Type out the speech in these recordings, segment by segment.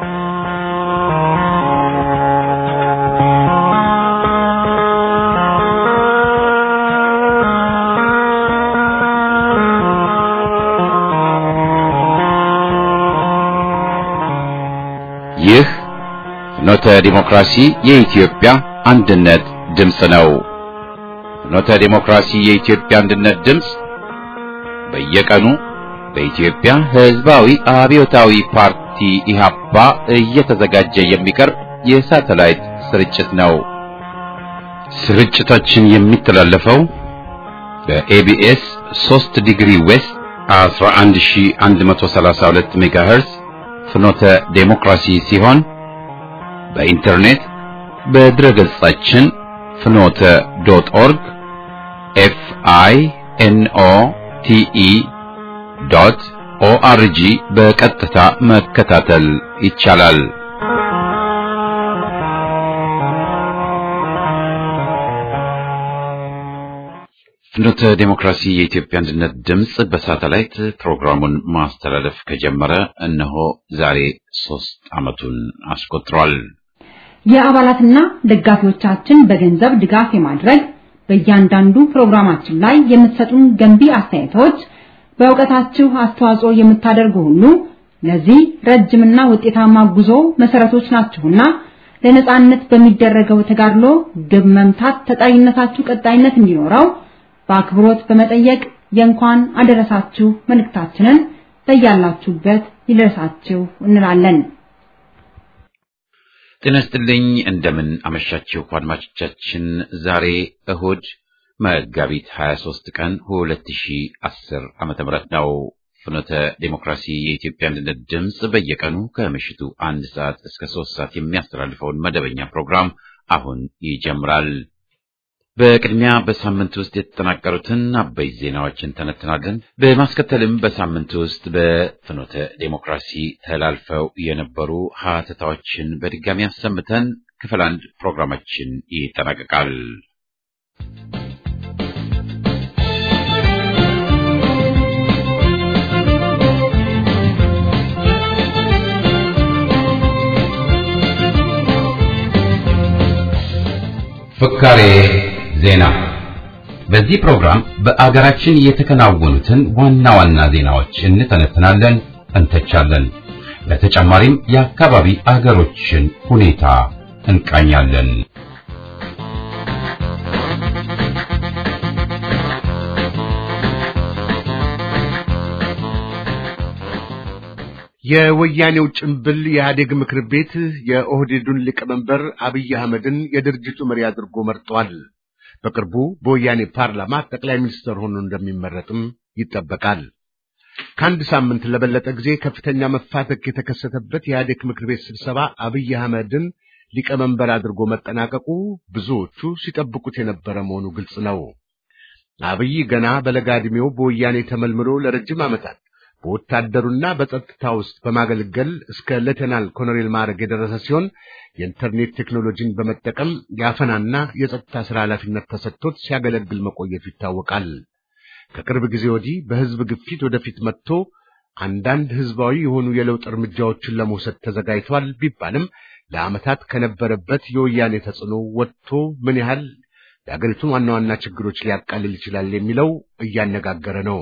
ይህ ፍኖተ ዲሞክራሲ የኢትዮጵያ አንድነት ድምፅ ነው። ፍኖተ ዲሞክራሲ የኢትዮጵያ አንድነት ድምፅ በየቀኑ በኢትዮጵያ ሕዝባዊ አብዮታዊ ፓርቲ ኢህአፓ እየተዘጋጀ የሚቀርብ የሳተላይት ስርጭት ነው። ስርጭታችን የሚተላለፈው በኤቢኤስ 3 ዲግሪ ዌስት 11132 ሜጋሄርዝ ፍኖተ ዴሞክራሲ ሲሆን በኢንተርኔት በድረ ገጻችን ፍኖተ ዶት ኦርግ ኤፍ አይ ኤን ኦ ቲ ኢ ዶት ኦአርጂ በቀጥታ መከታተል ይቻላል። ፍኖተ ዴሞክራሲ የኢትዮጵያ አንድነት ድምፅ በሳተላይት ፕሮግራሙን ማስተላለፍ ከጀመረ እነሆ ዛሬ ሶስት ዓመቱን አስቆጥሯል። የአባላትና ደጋፊዎቻችን በገንዘብ ድጋፍ የማድረግ በእያንዳንዱ ፕሮግራማችን ላይ የምትሰጡን ገንቢ አስተያየቶች በእውቀታችሁ አስተዋጽኦ የምታደርጉ ሁሉ ለዚህ ረጅምና ውጤታማ ጉዞ መሰረቶች ናችሁና ለነጻነት በሚደረገው ተጋድሎ ግብ መምታት ተጠሪነታችሁ ቀጣይነት እንዲኖረው በአክብሮት በመጠየቅ የእንኳን አደረሳችሁ መልእክታችንን በያላችሁበት ይድረሳችሁ እንላለን። ጤና ይስጥልኝ። እንደምን አመሻችሁ አድማጮቻችን። ዛሬ እሁድ መጋቢት 23 ቀን 2010 ዓመተ ምህረት ነው። ፍኖተ ዴሞክራሲ የኢትዮጵያ አንድነት ድምፅ በየቀኑ ከምሽቱ አንድ ሰዓት እስከ ሶስት ሰዓት የሚያስተላልፈውን መደበኛ ፕሮግራም አሁን ይጀምራል። በቅድሚያ በሳምንት ውስጥ የተጠናቀሩትን አበይት ዜናዎችን ተነትናለን። በማስከተልም በሳምንት ውስጥ በፍኖተ ዴሞክራሲ ተላልፈው የነበሩ ሀተታዎችን በድጋሚ አሰምተን ክፍል አንድ ፕሮግራማችን ይጠናቀቃል። ፍካሬ ዜና። በዚህ ፕሮግራም በአገራችን የተከናወኑትን ዋና ዋና ዜናዎች እንተነትናለን፣ እንተቻለን። በተጨማሪም የአካባቢ አገሮችን ሁኔታ እንቃኛለን። የወያኔው ጭምብል የኢህአዴግ ምክር ቤት የኦህዴዱን ሊቀመንበር አብይ አህመድን የድርጅቱ መሪ አድርጎ መርጧል። በቅርቡ በወያኔ ፓርላማ ጠቅላይ ሚኒስትር ሆኖ እንደሚመረጥም ይጠበቃል። ከአንድ ሳምንት ለበለጠ ጊዜ ከፍተኛ መፋተክ የተከሰተበት የኢህአዴግ ምክር ቤት ስብሰባ አብይ አህመድን ሊቀመንበር አድርጎ መጠናቀቁ ብዙዎቹ ሲጠብቁት የነበረ መሆኑ ግልጽ ነው። አብይ ገና በለጋ ዕድሜው በወያኔ ተመልምሎ ለረጅም ዓመታት በወታደሩና በጸጥታ ውስጥ በማገልገል እስከ ሌተናል ኮሎኔል ማዕረግ የደረሰ ሲሆን የኢንተርኔት ቴክኖሎጂን በመጠቀም የአፈናና የጸጥታ ሥራ ኃላፊነት ተሰጥቶት ሲያገለግል መቆየቱ ይታወቃል። ከቅርብ ጊዜ ወዲህ በሕዝብ ግፊት ወደፊት መጥቶ አንዳንድ ሕዝባዊ የሆኑ የለውጥ እርምጃዎችን ለመውሰድ ተዘጋጅቷል ቢባልም ለዓመታት ከነበረበት የወያኔ ተጽዕኖ ወጥቶ ምን ያህል የአገሪቱን ዋና ዋና ችግሮች ሊያቃልል ይችላል የሚለው እያነጋገረ ነው።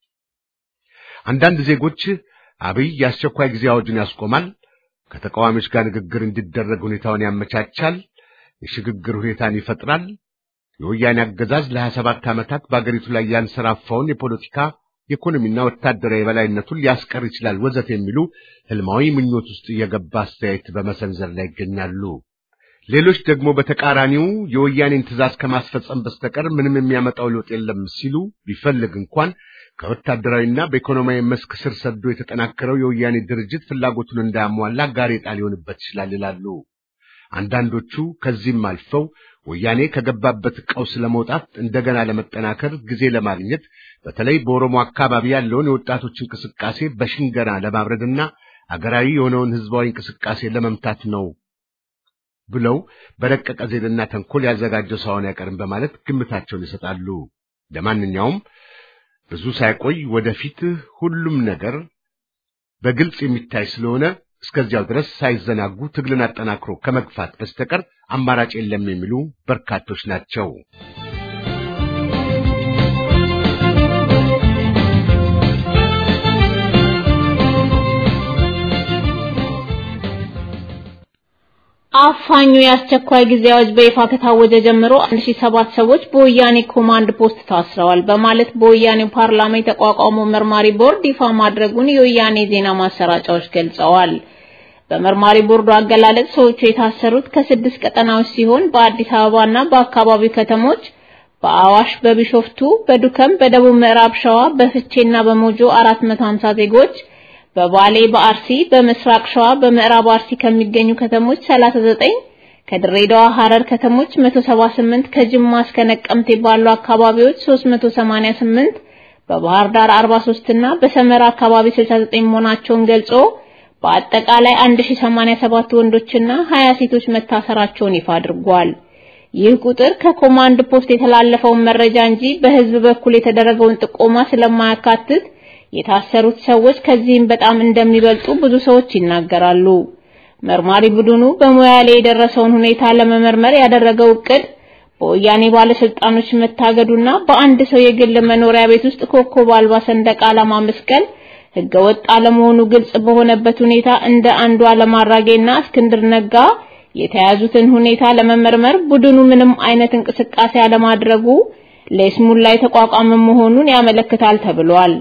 አንዳንድ ዜጎች አብይ የአስቸኳይ ጊዜ አዋጁን ያስቆማል፣ ከተቃዋሚዎች ጋር ንግግር እንዲደረግ ሁኔታውን ያመቻቻል፣ የሽግግር ሁኔታን ይፈጥራል፣ የወያኔ አገዛዝ ለሀያ ሰባት ዓመታት በአገሪቱ ላይ ያንሰራፋውን የፖለቲካ የኢኮኖሚና ወታደራዊ የበላይነቱን ሊያስቀር ይችላል ወዘት የሚሉ ህልማዊ ምኞት ውስጥ እየገባ አስተያየት በመሰንዘር ላይ ይገኛሉ። ሌሎች ደግሞ በተቃራኒው የወያኔን ትዕዛዝ ከማስፈጸም በስተቀር ምንም የሚያመጣው ለውጥ የለም ሲሉ ቢፈልግ እንኳን ከወታደራዊና በኢኮኖሚያዊ መስክ ስር ሰዶ የተጠናከረው የወያኔ ድርጅት ፍላጎቱን እንዳያሟላ ጋሬጣ ሊሆንበት ይችላል ይላሉ። አንዳንዶቹ ከዚህም አልፈው ወያኔ ከገባበት ቀውስ ለመውጣት እንደገና ለመጠናከር ጊዜ ለማግኘት በተለይ በኦሮሞ አካባቢ ያለውን የወጣቶች እንቅስቃሴ በሽንገና ለማብረድና አገራዊ የሆነውን ህዝባዊ እንቅስቃሴ ለመምታት ነው ብለው በረቀቀ ዜድና ተንኮል ያዘጋጀው ሳይሆን አይቀርም በማለት ግምታቸውን ይሰጣሉ። ለማንኛውም ብዙ ሳይቆይ ወደፊት ሁሉም ነገር በግልጽ የሚታይ ስለሆነ እስከዚያው ድረስ ሳይዘናጉ ትግልን አጠናክሮ ከመግፋት በስተቀር አማራጭ የለም የሚሉ በርካቶች ናቸው። አፋኙ የአስቸኳይ ጊዜ አዋጅ በይፋ ከታወጀ ጀምሮ 1007 ሰዎች በወያኔ ኮማንድ ፖስት ታስረዋል በማለት በወያኔው ፓርላማ የተቋቋመው መርማሪ ቦርድ ይፋ ማድረጉን የወያኔ ዜና ማሰራጫዎች ገልጸዋል። በመርማሪ ቦርዱ አገላለጽ ሰዎቹ የታሰሩት ከስድስት ቀጠናዎች ሲሆን በአዲስ አበባና በአካባቢው ከተሞች በአዋሽ፣ በቢሾፍቱ፣ በዱከም፣ በደቡብ ምዕራብ ሸዋ፣ በፍቼና በሞጆ 450 ዜጎች በባሌ በአርሲ በምስራቅ ሸዋ በምዕራብ አርሲ ከሚገኙ ከተሞች 39 ከድሬዳዋ ሐረር ከተሞች 178 ከጅማ እስከ ነቀምቴ ባሉ አካባቢዎች 388 በባህር ዳር 43 እና በሰመራ አካባቢ 69 መሆናቸውን ገልጾ በአጠቃላይ 1087 ወንዶችና 20 ሴቶች መታሰራቸውን ይፋ አድርጓል። ይህ ቁጥር ከኮማንድ ፖስት የተላለፈውን መረጃ እንጂ በህዝብ በኩል የተደረገውን ጥቆማ ስለማያካትት የታሰሩት ሰዎች ከዚህም በጣም እንደሚበልጡ ብዙ ሰዎች ይናገራሉ። መርማሪ ቡድኑ በሞያሌ የደረሰውን ሁኔታ ለመመርመር ያደረገው እቅድ በወያኔ ባለስልጣኖች መታገዱና በአንድ ሰው የግል መኖሪያ ቤት ውስጥ ኮከብ አልባ ሰንደቅ ዓላማ መስቀል ህገወጥ አለመሆኑ ግልጽ በሆነበት ሁኔታ እንደ አንዱ አለማራጌና እስክንድር ነጋ የተያዙትን ሁኔታ ለመመርመር ቡድኑ ምንም አይነት እንቅስቃሴ አለማድረጉ ለስሙላ የተቋቋመ መሆኑን ያመለክታል ተብሏል።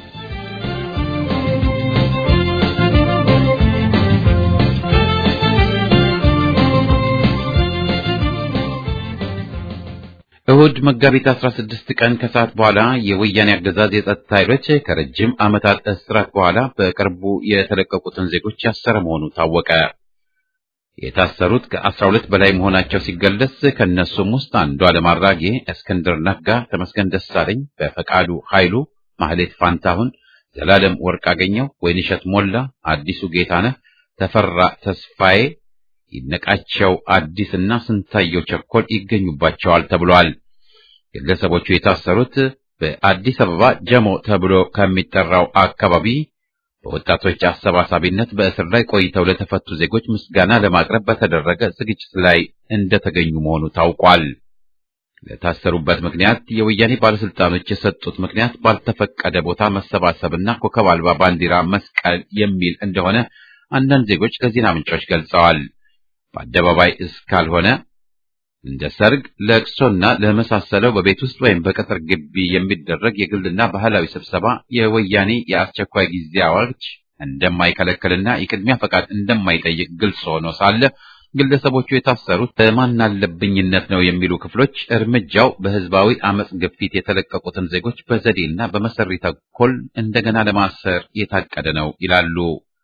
እሁድ መጋቢት 16 ቀን ከሰዓት በኋላ የወያኔ አገዛዝ የጸጥታ ኃይሎች ከረጅም ዓመታት እስራት በኋላ በቅርቡ የተለቀቁትን ዜጎች ያሰረ መሆኑ ታወቀ። የታሰሩት ከ12 በላይ መሆናቸው ሲገለጽ ከነሱም ውስጥ አንዱ ዓለም አራጌ፣ እስክንድር ነጋ፣ ተመስገን ደሳለኝ፣ በፈቃዱ ኃይሉ፣ ማህሌት ፋንታሁን፣ ዘላለም ወርቅ አገኘው፣ ወይንሸት ሞላ፣ አዲሱ ጌታነህ፣ ተፈራ ተስፋዬ ይነቃቸው አዲስና ስንታየው ቸኮል ይገኙባቸዋል ተብሏል። ግለሰቦቹ የታሰሩት በአዲስ አበባ ጀሞ ተብሎ ከሚጠራው አካባቢ በወጣቶች አሰባሳቢነት በእስር ላይ ቆይተው ለተፈቱ ዜጎች ምስጋና ለማቅረብ በተደረገ ዝግጅት ላይ እንደተገኙ መሆኑ ታውቋል። ለታሰሩበት ምክንያት የወያኔ ባለስልጣኖች የሰጡት ምክንያት ባልተፈቀደ ቦታ መሰባሰብና ኮከብ አልባ ባንዲራ መስቀል የሚል እንደሆነ አንዳንድ ዜጎች ለዜና ምንጮች ገልጸዋል። በአደባባይ እስካልሆነ እንደ ሰርግ፣ ለቅሶና ለመሳሰለው በቤት ውስጥ ወይም በቅጥር ግቢ የሚደረግ የግልና ባህላዊ ስብሰባ የወያኔ የአስቸኳይ ጊዜ አዋጅ እንደማይከለክልና የቅድሚያ ፈቃድ እንደማይጠይቅ ግልጽ ሆኖ ሳለ ግለሰቦቹ የታሰሩት በማናለብኝነት ነው የሚሉ ክፍሎች እርምጃው በህዝባዊ አመጽ ግፊት የተለቀቁትን ዜጎች በዘዴና በመሰሪ ተኮል እንደገና ለማሰር የታቀደ ነው ይላሉ።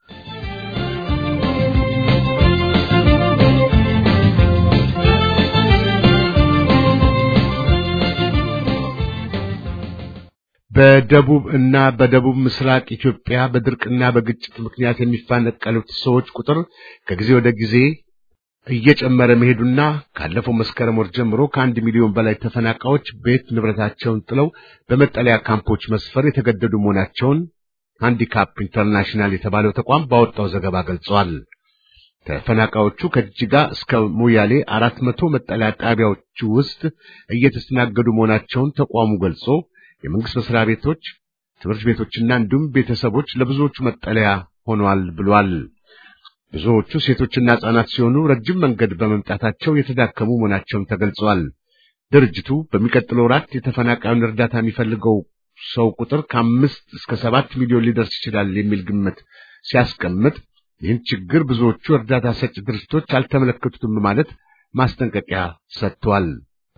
በደቡብ እና በደቡብ ምስራቅ ኢትዮጵያ በድርቅና በግጭት ምክንያት የሚፈናቀሉት ሰዎች ቁጥር ከጊዜ ወደ ጊዜ እየጨመረ መሄዱና ካለፈው መስከረም ወር ጀምሮ ከአንድ ሚሊዮን በላይ ተፈናቃዮች ቤት ንብረታቸውን ጥለው በመጠለያ ካምፖች መስፈር የተገደዱ መሆናቸውን ሃንዲካፕ ኢንተርናሽናል የተባለው ተቋም ባወጣው ዘገባ ገልጸዋል። ተፈናቃዮቹ ከጅጋ እስከ ሞያሌ አራት መቶ መጠለያ ጣቢያዎች ውስጥ እየተስተናገዱ መሆናቸውን ተቋሙ ገልጾ የመንግስት መስሪያ ቤቶች፣ ትምህርት ቤቶችና እንዲሁም ቤተሰቦች ለብዙዎቹ መጠለያ ሆነዋል ብሏል። ብዙዎቹ ሴቶችና ሕፃናት ሲሆኑ ረጅም መንገድ በመምጣታቸው የተዳከሙ መሆናቸውን ተገልጸዋል። ድርጅቱ በሚቀጥለው ወራት የተፈናቃዩን እርዳታ የሚፈልገው ሰው ቁጥር ከአምስት እስከ ሰባት ሚሊዮን ሊደርስ ይችላል የሚል ግምት ሲያስቀምጥ ይህን ችግር ብዙዎቹ እርዳታ ሰጪ ድርጅቶች አልተመለከቱትም በማለት ማስጠንቀቂያ ሰጥቷል።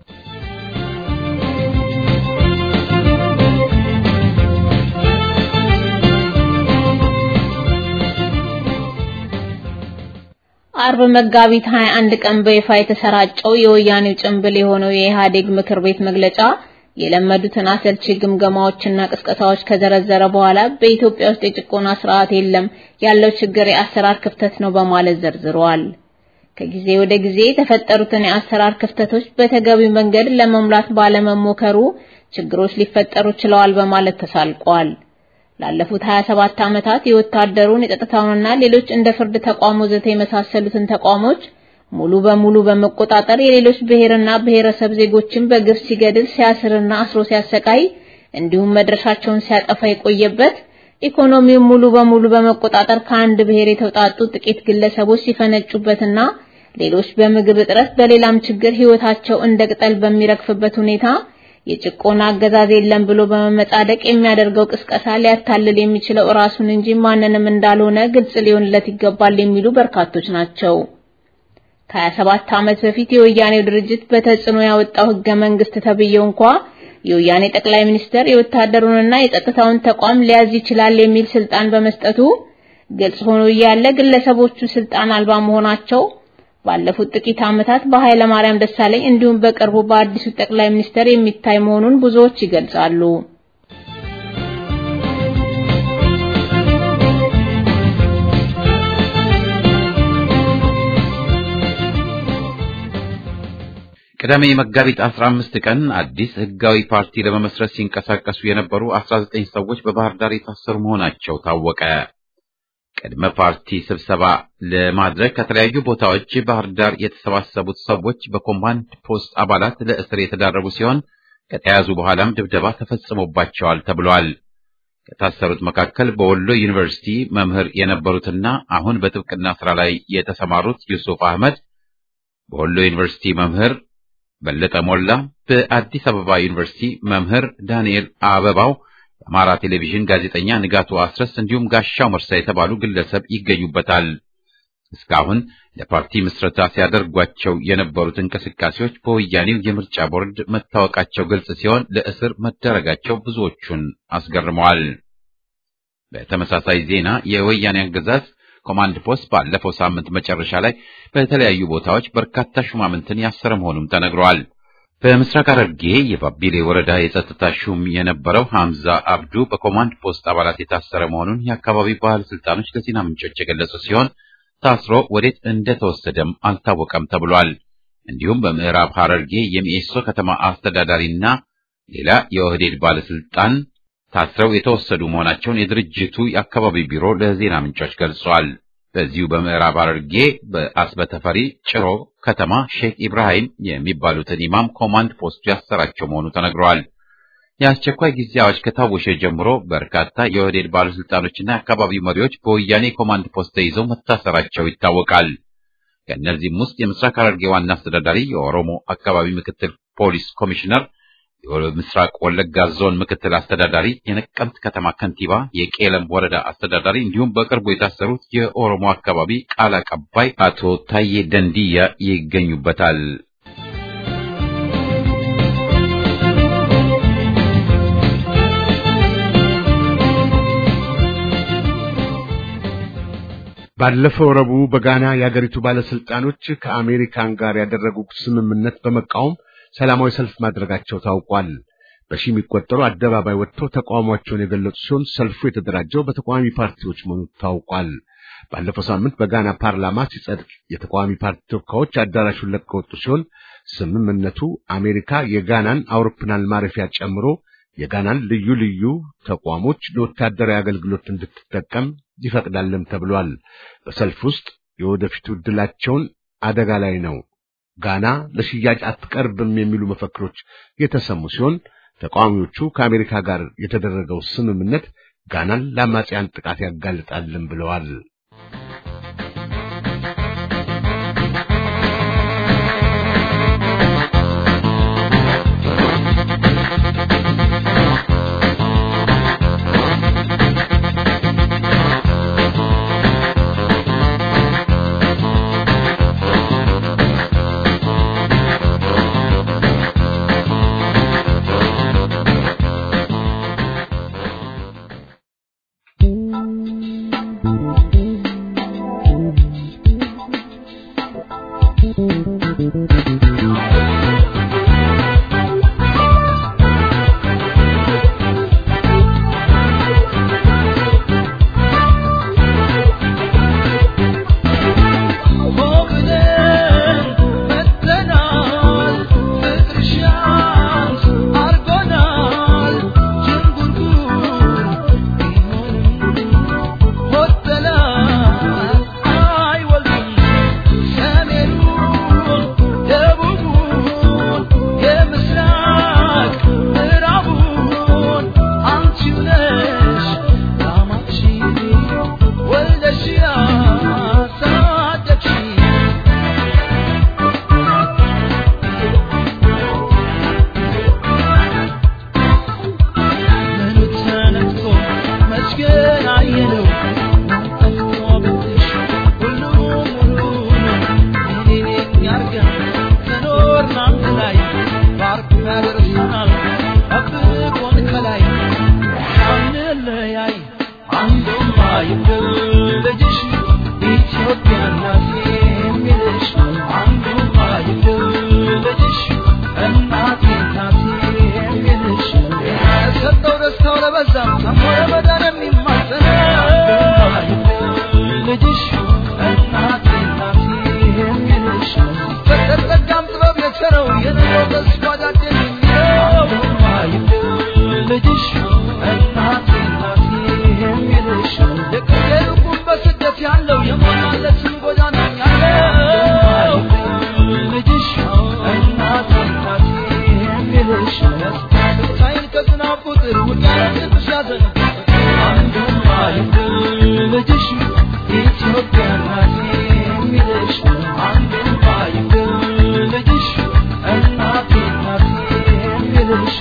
አርብ መጋቢት 21 ቀን በይፋ የተሰራጨው የወያኔው ጭንብል የሆነው የኢህአዴግ ምክር ቤት መግለጫ የለመዱትን አሰልቺ ግምገማዎችና ቅስቀሳዎች ከዘረዘረ በኋላ በኢትዮጵያ ውስጥ የጭቆና ስርዓት የለም፣ ያለው ችግር የአሰራር ክፍተት ነው በማለት ዘርዝሯል። ከጊዜ ወደ ጊዜ የተፈጠሩትን የአሰራር ክፍተቶች በተገቢው መንገድ ለመሙላት ባለመሞከሩ ችግሮች ሊፈጠሩ ችለዋል በማለት ተሳልቋል። ላለፉት 27 ዓመታት የወታደሩን የጸጥታውንና ሌሎች እንደ ፍርድ ተቋም ወዘተ የመሳሰሉትን ተቋሞች ሙሉ በሙሉ በመቆጣጠር የሌሎች ብሔርና ብሔረሰብ ዜጎችን በግፍ ሲገድል ሲያስርና አስሮ ሲያሰቃይ እንዲሁም መድረሻቸውን ሲያጠፋ የቆየበት ኢኮኖሚውን ሙሉ በሙሉ በመቆጣጠር ከአንድ ብሔር የተውጣጡ ጥቂት ግለሰቦች ሲፈነጩበትና ሌሎች በምግብ እጥረት በሌላም ችግር ህይወታቸው እንደ ቅጠል በሚረግፍበት ሁኔታ የጭቆና አገዛዝ የለም ብሎ በመመጻደቅ የሚያደርገው ቅስቀሳ ሊያታልል የሚችለው ራሱን እንጂ ማንንም እንዳልሆነ ግልጽ ሊሆንለት ይገባል የሚሉ በርካቶች ናቸው። ከ27 ዓመት በፊት የወያኔው ድርጅት በተጽዕኖ ያወጣው ህገ መንግስት ተብየው እንኳ የወያኔ ጠቅላይ ሚኒስተር የወታደሩንና የጸጥታውን ተቋም ሊያዝ ይችላል የሚል ስልጣን በመስጠቱ ግልጽ ሆኖ እያለ ግለሰቦቹ ስልጣን አልባ መሆናቸው ባለፉት ጥቂት ዓመታት በኃይለ ማርያም ደሳለኝ እንዲሁም በቅርቡ በአዲሱ ጠቅላይ ሚኒስተር የሚታይ መሆኑን ብዙዎች ይገልጻሉ። ቅዳሜ መጋቢት 15 ቀን አዲስ ህጋዊ ፓርቲ ለመመስረት ሲንቀሳቀሱ የነበሩ 19 ሰዎች በባህር ዳር የታሰሩ መሆናቸው ታወቀ። ቅድመ ፓርቲ ስብሰባ ለማድረግ ከተለያዩ ቦታዎች ባህር ዳር የተሰባሰቡት ሰዎች በኮማንድ ፖስት አባላት ለእስር የተዳረጉ ሲሆን ከተያዙ በኋላም ድብደባ ተፈጽሞባቸዋል ተብሏል። ከታሰሩት መካከል በወሎ ዩኒቨርሲቲ መምህር የነበሩትና አሁን በጥብቅና ስራ ላይ የተሰማሩት ዩሱፍ አህመድ፣ በወሎ ዩኒቨርሲቲ መምህር በለጠ ሞላ፣ በአዲስ አበባ ዩኒቨርሲቲ መምህር ዳንኤል አበባው የአማራ ቴሌቪዥን ጋዜጠኛ ንጋቱ አስረስ እንዲሁም ጋሻው መርሳ የተባሉ ግለሰብ ይገኙበታል። እስካሁን ለፓርቲ ምስረታ ሲያደርጓቸው የነበሩት እንቅስቃሴዎች በወያኔው የምርጫ ቦርድ መታወቃቸው ግልጽ ሲሆን ለእስር መደረጋቸው ብዙዎቹን አስገርመዋል። በተመሳሳይ ዜና የወያኔ አገዛዝ ኮማንድ ፖስት ባለፈው ሳምንት መጨረሻ ላይ በተለያዩ ቦታዎች በርካታ ሹማምንትን ያሰረ መሆኑም ተነግሯል። በምስራቅ ሐረርጌ የባቢሌ ወረዳ የጸጥታ ሹም የነበረው ሐምዛ አብዱ በኮማንድ ፖስት አባላት የታሰረ መሆኑን የአካባቢው ባለስልጣኖች ለዜና ምንጮች የገለጹ ሲሆን ታስሮ ወዴት እንደተወሰደም አልታወቀም ተብሏል። እንዲሁም በምዕራብ ሐረርጌ የሚኤሶ ከተማ አስተዳዳሪና ሌላ የኦህዴድ ባለስልጣን ታስረው የተወሰዱ መሆናቸውን የድርጅቱ የአካባቢ ቢሮ ለዜና ምንጮች ገልጿል። በዚሁ በምዕራብ ሐረርጌ በአስበተፈሪ ጭሮ ከተማ ሼክ ኢብራሂም የሚባሉትን ኢማም ኮማንድ ፖስቱ ያሰራቸው መሆኑ ተነግረዋል። የአስቸኳይ ጊዜ አዋጅ ከታወጀ ጀምሮ በርካታ የኦህዴድ ባለስልጣኖችና የአካባቢው መሪዎች በወያኔ ኮማንድ ፖስት ተይዘው መታሰራቸው ይታወቃል። ከእነዚህም ውስጥ የምስራቅ ሐረርጌ ዋና አስተዳዳሪ፣ የኦሮሞ አካባቢ ምክትል ፖሊስ ኮሚሽነር የምስራቅ ወለጋ ዞን ምክትል አስተዳዳሪ፣ የነቀምት ከተማ ከንቲባ፣ የቄለም ወረዳ አስተዳዳሪ እንዲሁም በቅርቡ የታሰሩት የኦሮሞ አካባቢ ቃል አቀባይ አቶ ታዬ ደንዲያ ይገኙበታል። ባለፈው ረቡዕ በጋና የአገሪቱ ባለስልጣኖች ከአሜሪካን ጋር ያደረጉት ስምምነት በመቃወም ሰላማዊ ሰልፍ ማድረጋቸው ታውቋል። በሺ የሚቆጠሩ አደባባይ ወጥተው ተቃውሟቸውን የገለጹ ሲሆን ሰልፉ የተደራጀው በተቃዋሚ ፓርቲዎች መሆኑ ታውቋል። ባለፈው ሳምንት በጋና ፓርላማ ሲጸድቅ የተቃዋሚ ፓርቲ ተወካዮች አዳራሹን ለቀው ወጡ ሲሆን ስምምነቱ አሜሪካ የጋናን አውሮፕላን ማረፊያ ጨምሮ የጋናን ልዩ ልዩ ተቋሞች ለወታደራዊ አገልግሎት እንድትጠቀም ይፈቅዳልም ተብሏል። በሰልፍ ውስጥ የወደፊቱ ዕድላቸውን አደጋ ላይ ነው ጋና ለሽያጭ አትቀርብም የሚሉ መፈክሮች የተሰሙ ሲሆን ተቃዋሚዎቹ ከአሜሪካ ጋር የተደረገው ስምምነት ጋናን ለአማጽያን ጥቃት ያጋልጣልም ብለዋል። ልጅሽ እናቴ እናቴ የሚልሽ የቀየርኩት በስደት ያለው የሞላለት ጎዳና ያለው ልጅሽ እናቴ እናቴ የሚልሽ ብቻዬን ከዝናብ ቁጥር ውቅያኖስ ያዘን አንዱም አይደል ልጅሽ ኢትዮጵያ እናቴ የሚልሽ አንዱም አይደል ልጅሽ እናቴ እናቴ የሚልሽ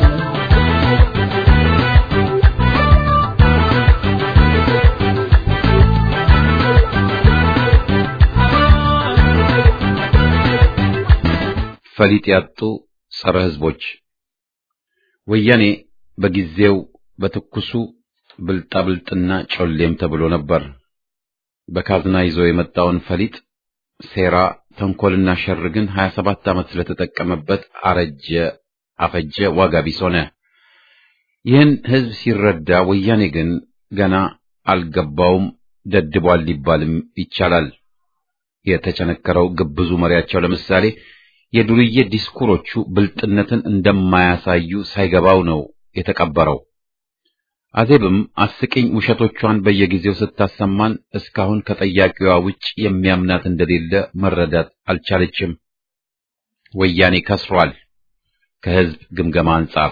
ፈሊጥ ያጡ ጸረ ሕዝቦች ወያኔ በጊዜው በትኩሱ ብልጣብልጥና ጮሌም ተብሎ ነበር። በካዝና ይዞ የመጣውን ፈሊጥ ሴራ፣ ተንኮልና ሸር ግን 27 ዓመት ስለተጠቀመበት አረጀ፣ አፈጀ፣ ዋጋ ቢስ ሆነ። ይህን ሕዝብ ሲረዳ ወያኔ ግን ገና አልገባውም፣ ደድቧል ሊባልም ይቻላል። የተቸነከረው ግብዙ መሪያቸው ለምሳሌ የዱርዬ ዲስኩሮቹ ብልጥነትን እንደማያሳዩ ሳይገባው ነው የተቀበረው። አዜብም አስቂኝ ውሸቶቿን በየጊዜው ስታሰማን እስካሁን ከጠያቂዋ ውጭ የሚያምናት እንደሌለ መረዳት አልቻለችም። ወያኔ ከስሯል። ከሕዝብ ግምገማ አንጻር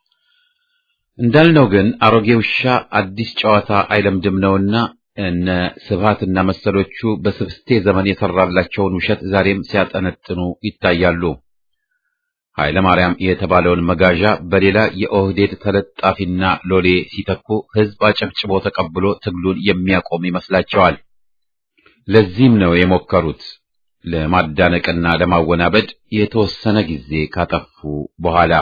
እንዳልነው ግን አሮጌ ውሻ አዲስ ጨዋታ አይለምድም ነውና እነ ስብሃትና መሰሎቹ በስብስቴ ዘመን የሰራላቸውን ውሸት ዛሬም ሲያጠነጥኑ ይታያሉ። ኃይለ ማርያም የተባለውን መጋዣ በሌላ የኦህዴድ ተለጣፊና ሎሌ ሲተኩ ሕዝብ አጨብጭቦ ተቀብሎ ትግሉን የሚያቆም ይመስላቸዋል። ለዚህም ነው የሞከሩት ለማዳነቅና ለማወናበድ የተወሰነ ጊዜ ካጠፉ በኋላ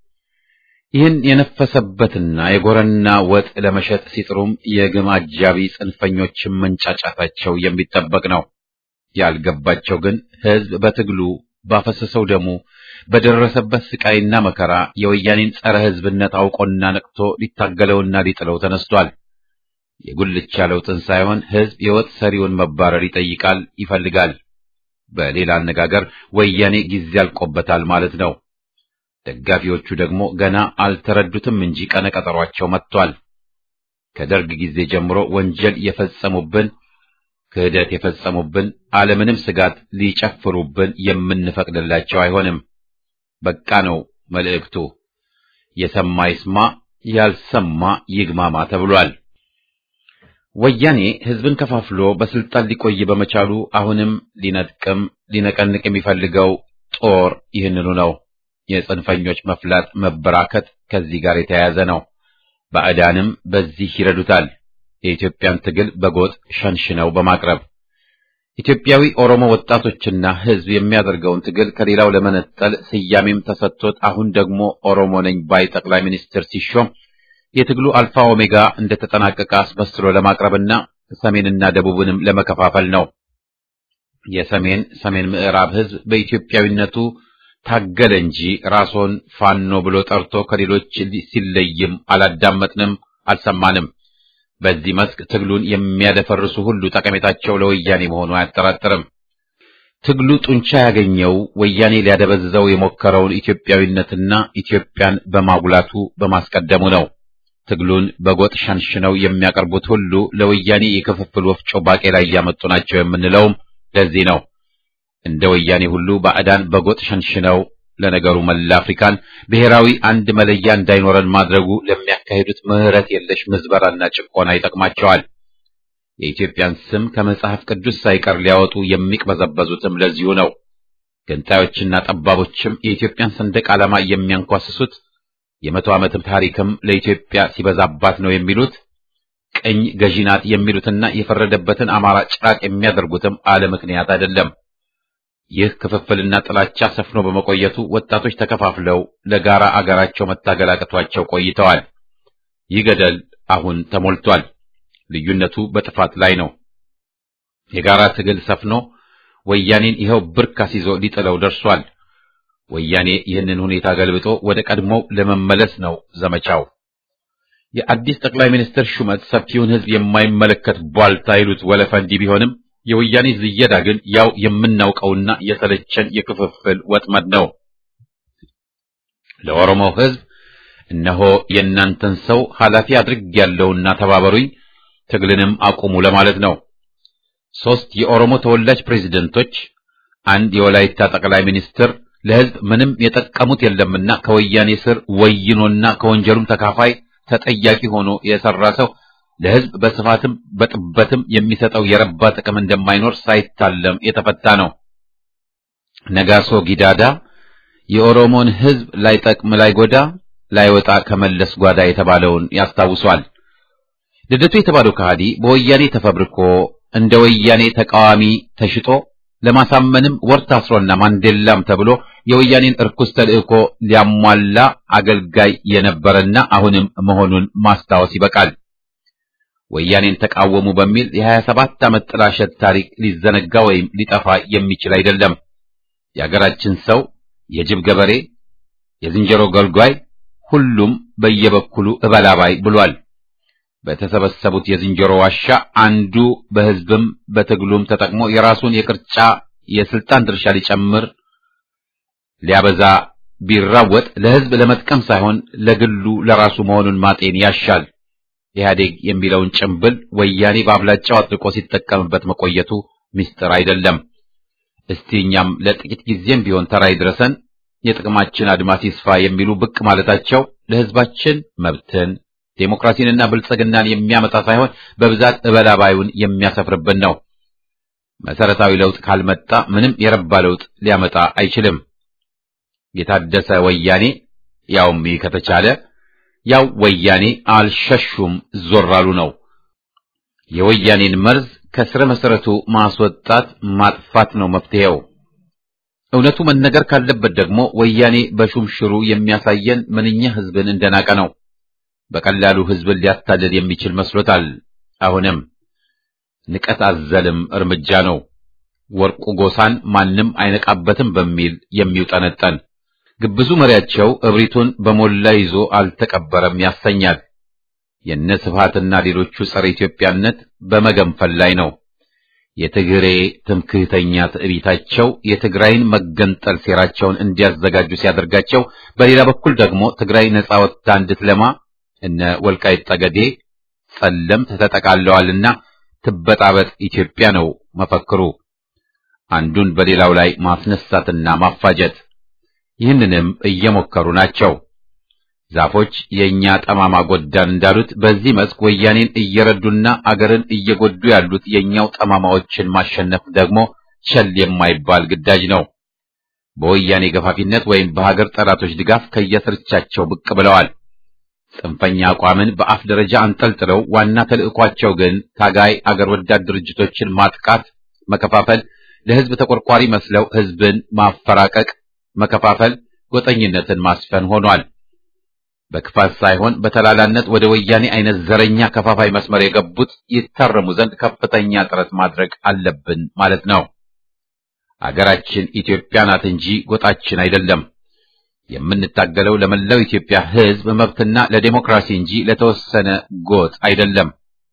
ይህን የነፈሰበትና የጎረና ወጥ ለመሸጥ ሲጥሩም የግም አጃቢ ጽንፈኞችን መንጫጫታቸው የሚጠበቅ ነው። ያልገባቸው ግን ሕዝብ በትግሉ ባፈሰሰው ደሙ በደረሰበት ስቃይና መከራ የወያኔን ጸረ ሕዝብነት አውቆና ነቅቶ ሊታገለውና ሊጥለው ተነስቷል። የጉልቻ ለውጥን ሳይሆን ሕዝብ የወጥ ሰሪውን መባረር ይጠይቃል፣ ይፈልጋል። በሌላ አነጋገር ወያኔ ጊዜ አልቆበታል ማለት ነው። ደጋፊዎቹ ደግሞ ገና አልተረዱትም እንጂ ቀነ ቀጠሯቸው መጥቷል። ከደርግ ጊዜ ጀምሮ ወንጀል የፈጸሙብን ክህደት የፈጸሙብን አለምንም ስጋት ሊጨፍሩብን የምንፈቅድላቸው አይሆንም። በቃ ነው መልእክቱ። የሰማ ይስማ፣ ያልሰማ ይግማማ ተብሏል። ወያኔ ሕዝብን ከፋፍሎ በስልጣን ሊቆይ በመቻሉ አሁንም ሊነጥቅም ሊነቀንቅ የሚፈልገው ጦር ይህንኑ ነው። የጽንፈኞች መፍላት መበራከት ከዚህ ጋር የተያያዘ ነው። ባዕዳንም በዚህ ይረዱታል። የኢትዮጵያን ትግል በጎጥ ሸንሽነው በማቅረብ ኢትዮጵያዊ ኦሮሞ ወጣቶችና ሕዝብ የሚያደርገውን ትግል ከሌላው ለመነጠል ስያሜም ተሰጥቶት አሁን ደግሞ ኦሮሞ ነኝ ባይ ጠቅላይ ሚኒስትር ሲሾም የትግሉ አልፋ ኦሜጋ እንደተጠናቀቀ አስመስሎ ለማቅረብና ሰሜንና ደቡብንም ለመከፋፈል ነው። የሰሜን ሰሜን ምዕራብ ሕዝብ በኢትዮጵያዊነቱ ታገለ እንጂ ራስዎን ፋኖ ብሎ ጠርቶ ከሌሎች ሲለይም አላዳመጥንም፣ አልሰማንም። በዚህ መስክ ትግሉን የሚያደፈርሱ ሁሉ ጠቀሜታቸው ለወያኔ መሆኑ አያጠራጥርም። ትግሉ ጡንቻ ያገኘው ወያኔ ሊያደበዝዘው የሞከረውን ኢትዮጵያዊነትና ኢትዮጵያን በማጉላቱ በማስቀደሙ ነው። ትግሉን በጎጥ ሸንሽነው የሚያቀርቡት ሁሉ ለወያኔ የክፍፍል ወፍጮ ባቄላ እያመጡ ናቸው የምንለውም ለዚህ ነው። እንደ ወያኔ ሁሉ ባዕዳን በጎጥ ሸንሽነው ለነገሩ መላ አፍሪካን ብሔራዊ አንድ መለያ እንዳይኖረን ማድረጉ ለሚያካሂዱት ምሕረት የለሽ ምዝበራና ጭቆና ይጠቅማቸዋል። የኢትዮጵያን ስም ከመጽሐፍ ቅዱስ ሳይቀር ሊያወጡ የሚቅበዘበዙትም ለዚሁ ነው። ገንጣዮችና ጠባቦችም የኢትዮጵያን ሰንደቅ ዓላማ የሚያንኳስሱት የመቶ ዓመትም ታሪክም ለኢትዮጵያ ሲበዛባት ነው የሚሉት ቅኝ ገዢ ናት የሚሉትና የፈረደበትን አማራ ጭራቅ የሚያደርጉትም አለ ምክንያት አይደለም። ይህ ክፍፍልና ጥላቻ ሰፍኖ በመቆየቱ ወጣቶች ተከፋፍለው ለጋራ አገራቸው መታገል አቅቷቸው ቆይተዋል። ይህ ገደል አሁን ተሞልቷል። ልዩነቱ በጥፋት ላይ ነው። የጋራ ትግል ሰፍኖ ወያኔን ይኸው ብርክ አስይዞ ሊጥለው ደርሷል። ወያኔ ይህንን ሁኔታ ገልብጦ ወደ ቀድሞው ለመመለስ ነው ዘመቻው። የአዲስ ጠቅላይ ሚኒስትር ሹመት ሰፊውን ሕዝብ የማይመለከት ቧልታ ይሉት ወለፈንዲ ቢሆንም የወያኔ ዝየዳ ግን ያው የምናውቀውና የሰለቸን የክፍፍል ወጥመድ ነው። ለኦሮሞ ሕዝብ እነሆ የእናንተን ሰው ኃላፊ አድርጌያለሁና ተባበሩኝ፣ ትግልንም አቁሙ ለማለት ነው። ሦስት የኦሮሞ ተወላጅ ፕሬዝደንቶች፣ አንድ የወላይታ ጠቅላይ ሚኒስትር ለሕዝብ ምንም የጠቀሙት የለምና ከወያኔ ስር ወይኖና ከወንጀሉም ተካፋይ ተጠያቂ ሆኖ የሰራ ሰው ለሕዝብ በስፋትም በጥበትም የሚሰጠው የረባ ጥቅም እንደማይኖር ሳይታለም የተፈታ ነው። ነጋሶ ጊዳዳ የኦሮሞን ሕዝብ ላይጠቅም ላይጎዳ ላይወጣ ከመለስ ጓዳ የተባለውን ያስታውሷል። ልደቱ የተባለው ከሃዲ በወያኔ ተፈብርኮ እንደ ወያኔ ተቃዋሚ ተሽጦ ለማሳመንም ወር ታስሮና ማንዴላም ተብሎ የወያኔን እርኩስ ተልእኮ ሊያሟላ አገልጋይ የነበረና አሁንም መሆኑን ማስታወስ ይበቃል። ወያኔን ተቃወሙ በሚል የሀያ ሰባት ዓመት ጥላሸት ታሪክ ሊዘነጋ ወይም ሊጠፋ የሚችል አይደለም። የአገራችን ሰው የጅብ ገበሬ፣ የዝንጀሮ ገልጓይ፣ ሁሉም በየበኩሉ እበላባይ ብሏል። በተሰበሰቡት የዝንጀሮ ዋሻ አንዱ በሕዝብም በትግሉም ተጠቅሞ የራሱን የቅርጫ የስልጣን ድርሻ ሊጨምር ሊያበዛ ቢራወጥ ለሕዝብ ለመጥቀም ሳይሆን ለግሉ ለራሱ መሆኑን ማጤን ያሻል። ኢህአዴግ የሚለውን ጭምብል ወያኔ በአብላጫው አጥብቆ ሲጠቀምበት መቆየቱ ምስጢር አይደለም። እስቲ እኛም ለጥቂት ጊዜም ቢሆን ተራ ይድረሰን፣ የጥቅማችን አድማስ ይስፋ የሚሉ ብቅ ማለታቸው ለሕዝባችን መብትን ዴሞክራሲንና ብልጽግናን የሚያመጣ ሳይሆን በብዛት እበላባዩን የሚያሰፍርብን ነው። መሰረታዊ ለውጥ ካልመጣ ምንም የረባ ለውጥ ሊያመጣ አይችልም። የታደሰ ወያኔ ያውም ይህ ከተቻለ ያው ወያኔ አልሸሹም ዞር አሉ ነው። የወያኔን መርዝ ከስረ መሰረቱ ማስወጣት ማጥፋት ነው መፍትሄው። እውነቱ መነገር ካለበት ደግሞ ወያኔ በሹምሽሩ የሚያሳየን ምንኛ ሕዝብን እንደናቀ ነው። በቀላሉ ሕዝብን ሊያታልል የሚችል መስሎታል። አሁንም ንቀት አዘልም እርምጃ ነው። ወርቁ ጎሳን ማንም አይነቃበትም በሚል የሚውጠነጠን ግብዙ መሪያቸው እብሪቱን በሞላ ይዞ አልተቀበረም ያሰኛል። የነ ስብሃትና ሌሎቹ ጸረ ኢትዮጵያነት በመገንፈል ላይ ነው። የትግሬ ትምክህተኛ ትዕቢታቸው የትግራይን መገንጠል ሴራቸውን እንዲያዘጋጁ ሲያደርጋቸው፣ በሌላ በኩል ደግሞ ትግራይ ነጻ ወጥታ እንድትለማ እነ ወልቃይት ጠገዴ ጸለምት ተጠቃለዋልና ትበጣበጥ ኢትዮጵያ ነው መፈክሩ። አንዱን በሌላው ላይ ማስነሳትና ማፋጀት ይህንንም እየሞከሩ ናቸው። ዛፎች የእኛ ጠማማ ጎዳን እንዳሉት በዚህ መስክ ወያኔን እየረዱና አገርን እየጎዱ ያሉት የእኛው ጠማማዎችን ማሸነፍ ደግሞ ቸል የማይባል ግዳጅ ነው። በወያኔ ገፋፊነት ወይም በሀገር ጠላቶች ድጋፍ ከየስርቻቸው ብቅ ብለዋል። ጽንፈኛ አቋምን በአፍ ደረጃ አንጠልጥለው ዋና ተልዕኳቸው ግን ታጋይ አገር ወዳድ ድርጅቶችን ማጥቃት፣ መከፋፈል፣ ለሕዝብ ተቆርቋሪ መስለው ሕዝብን ማፈራቀቅ፣ መከፋፈል፣ ጎጠኝነትን ማስፈን ሆኗል። በክፋት ሳይሆን በተላላነት ወደ ወያኔ አይነት ዘረኛ ከፋፋይ መስመር የገቡት ይታረሙ ዘንድ ከፍተኛ ጥረት ማድረግ አለብን ማለት ነው። አገራችን ኢትዮጵያ ናት እንጂ ጎጣችን አይደለም። የምንታገለው ለመላው ኢትዮጵያ ሕዝብ መብትና ለዴሞክራሲ እንጂ ለተወሰነ ጎጥ አይደለም።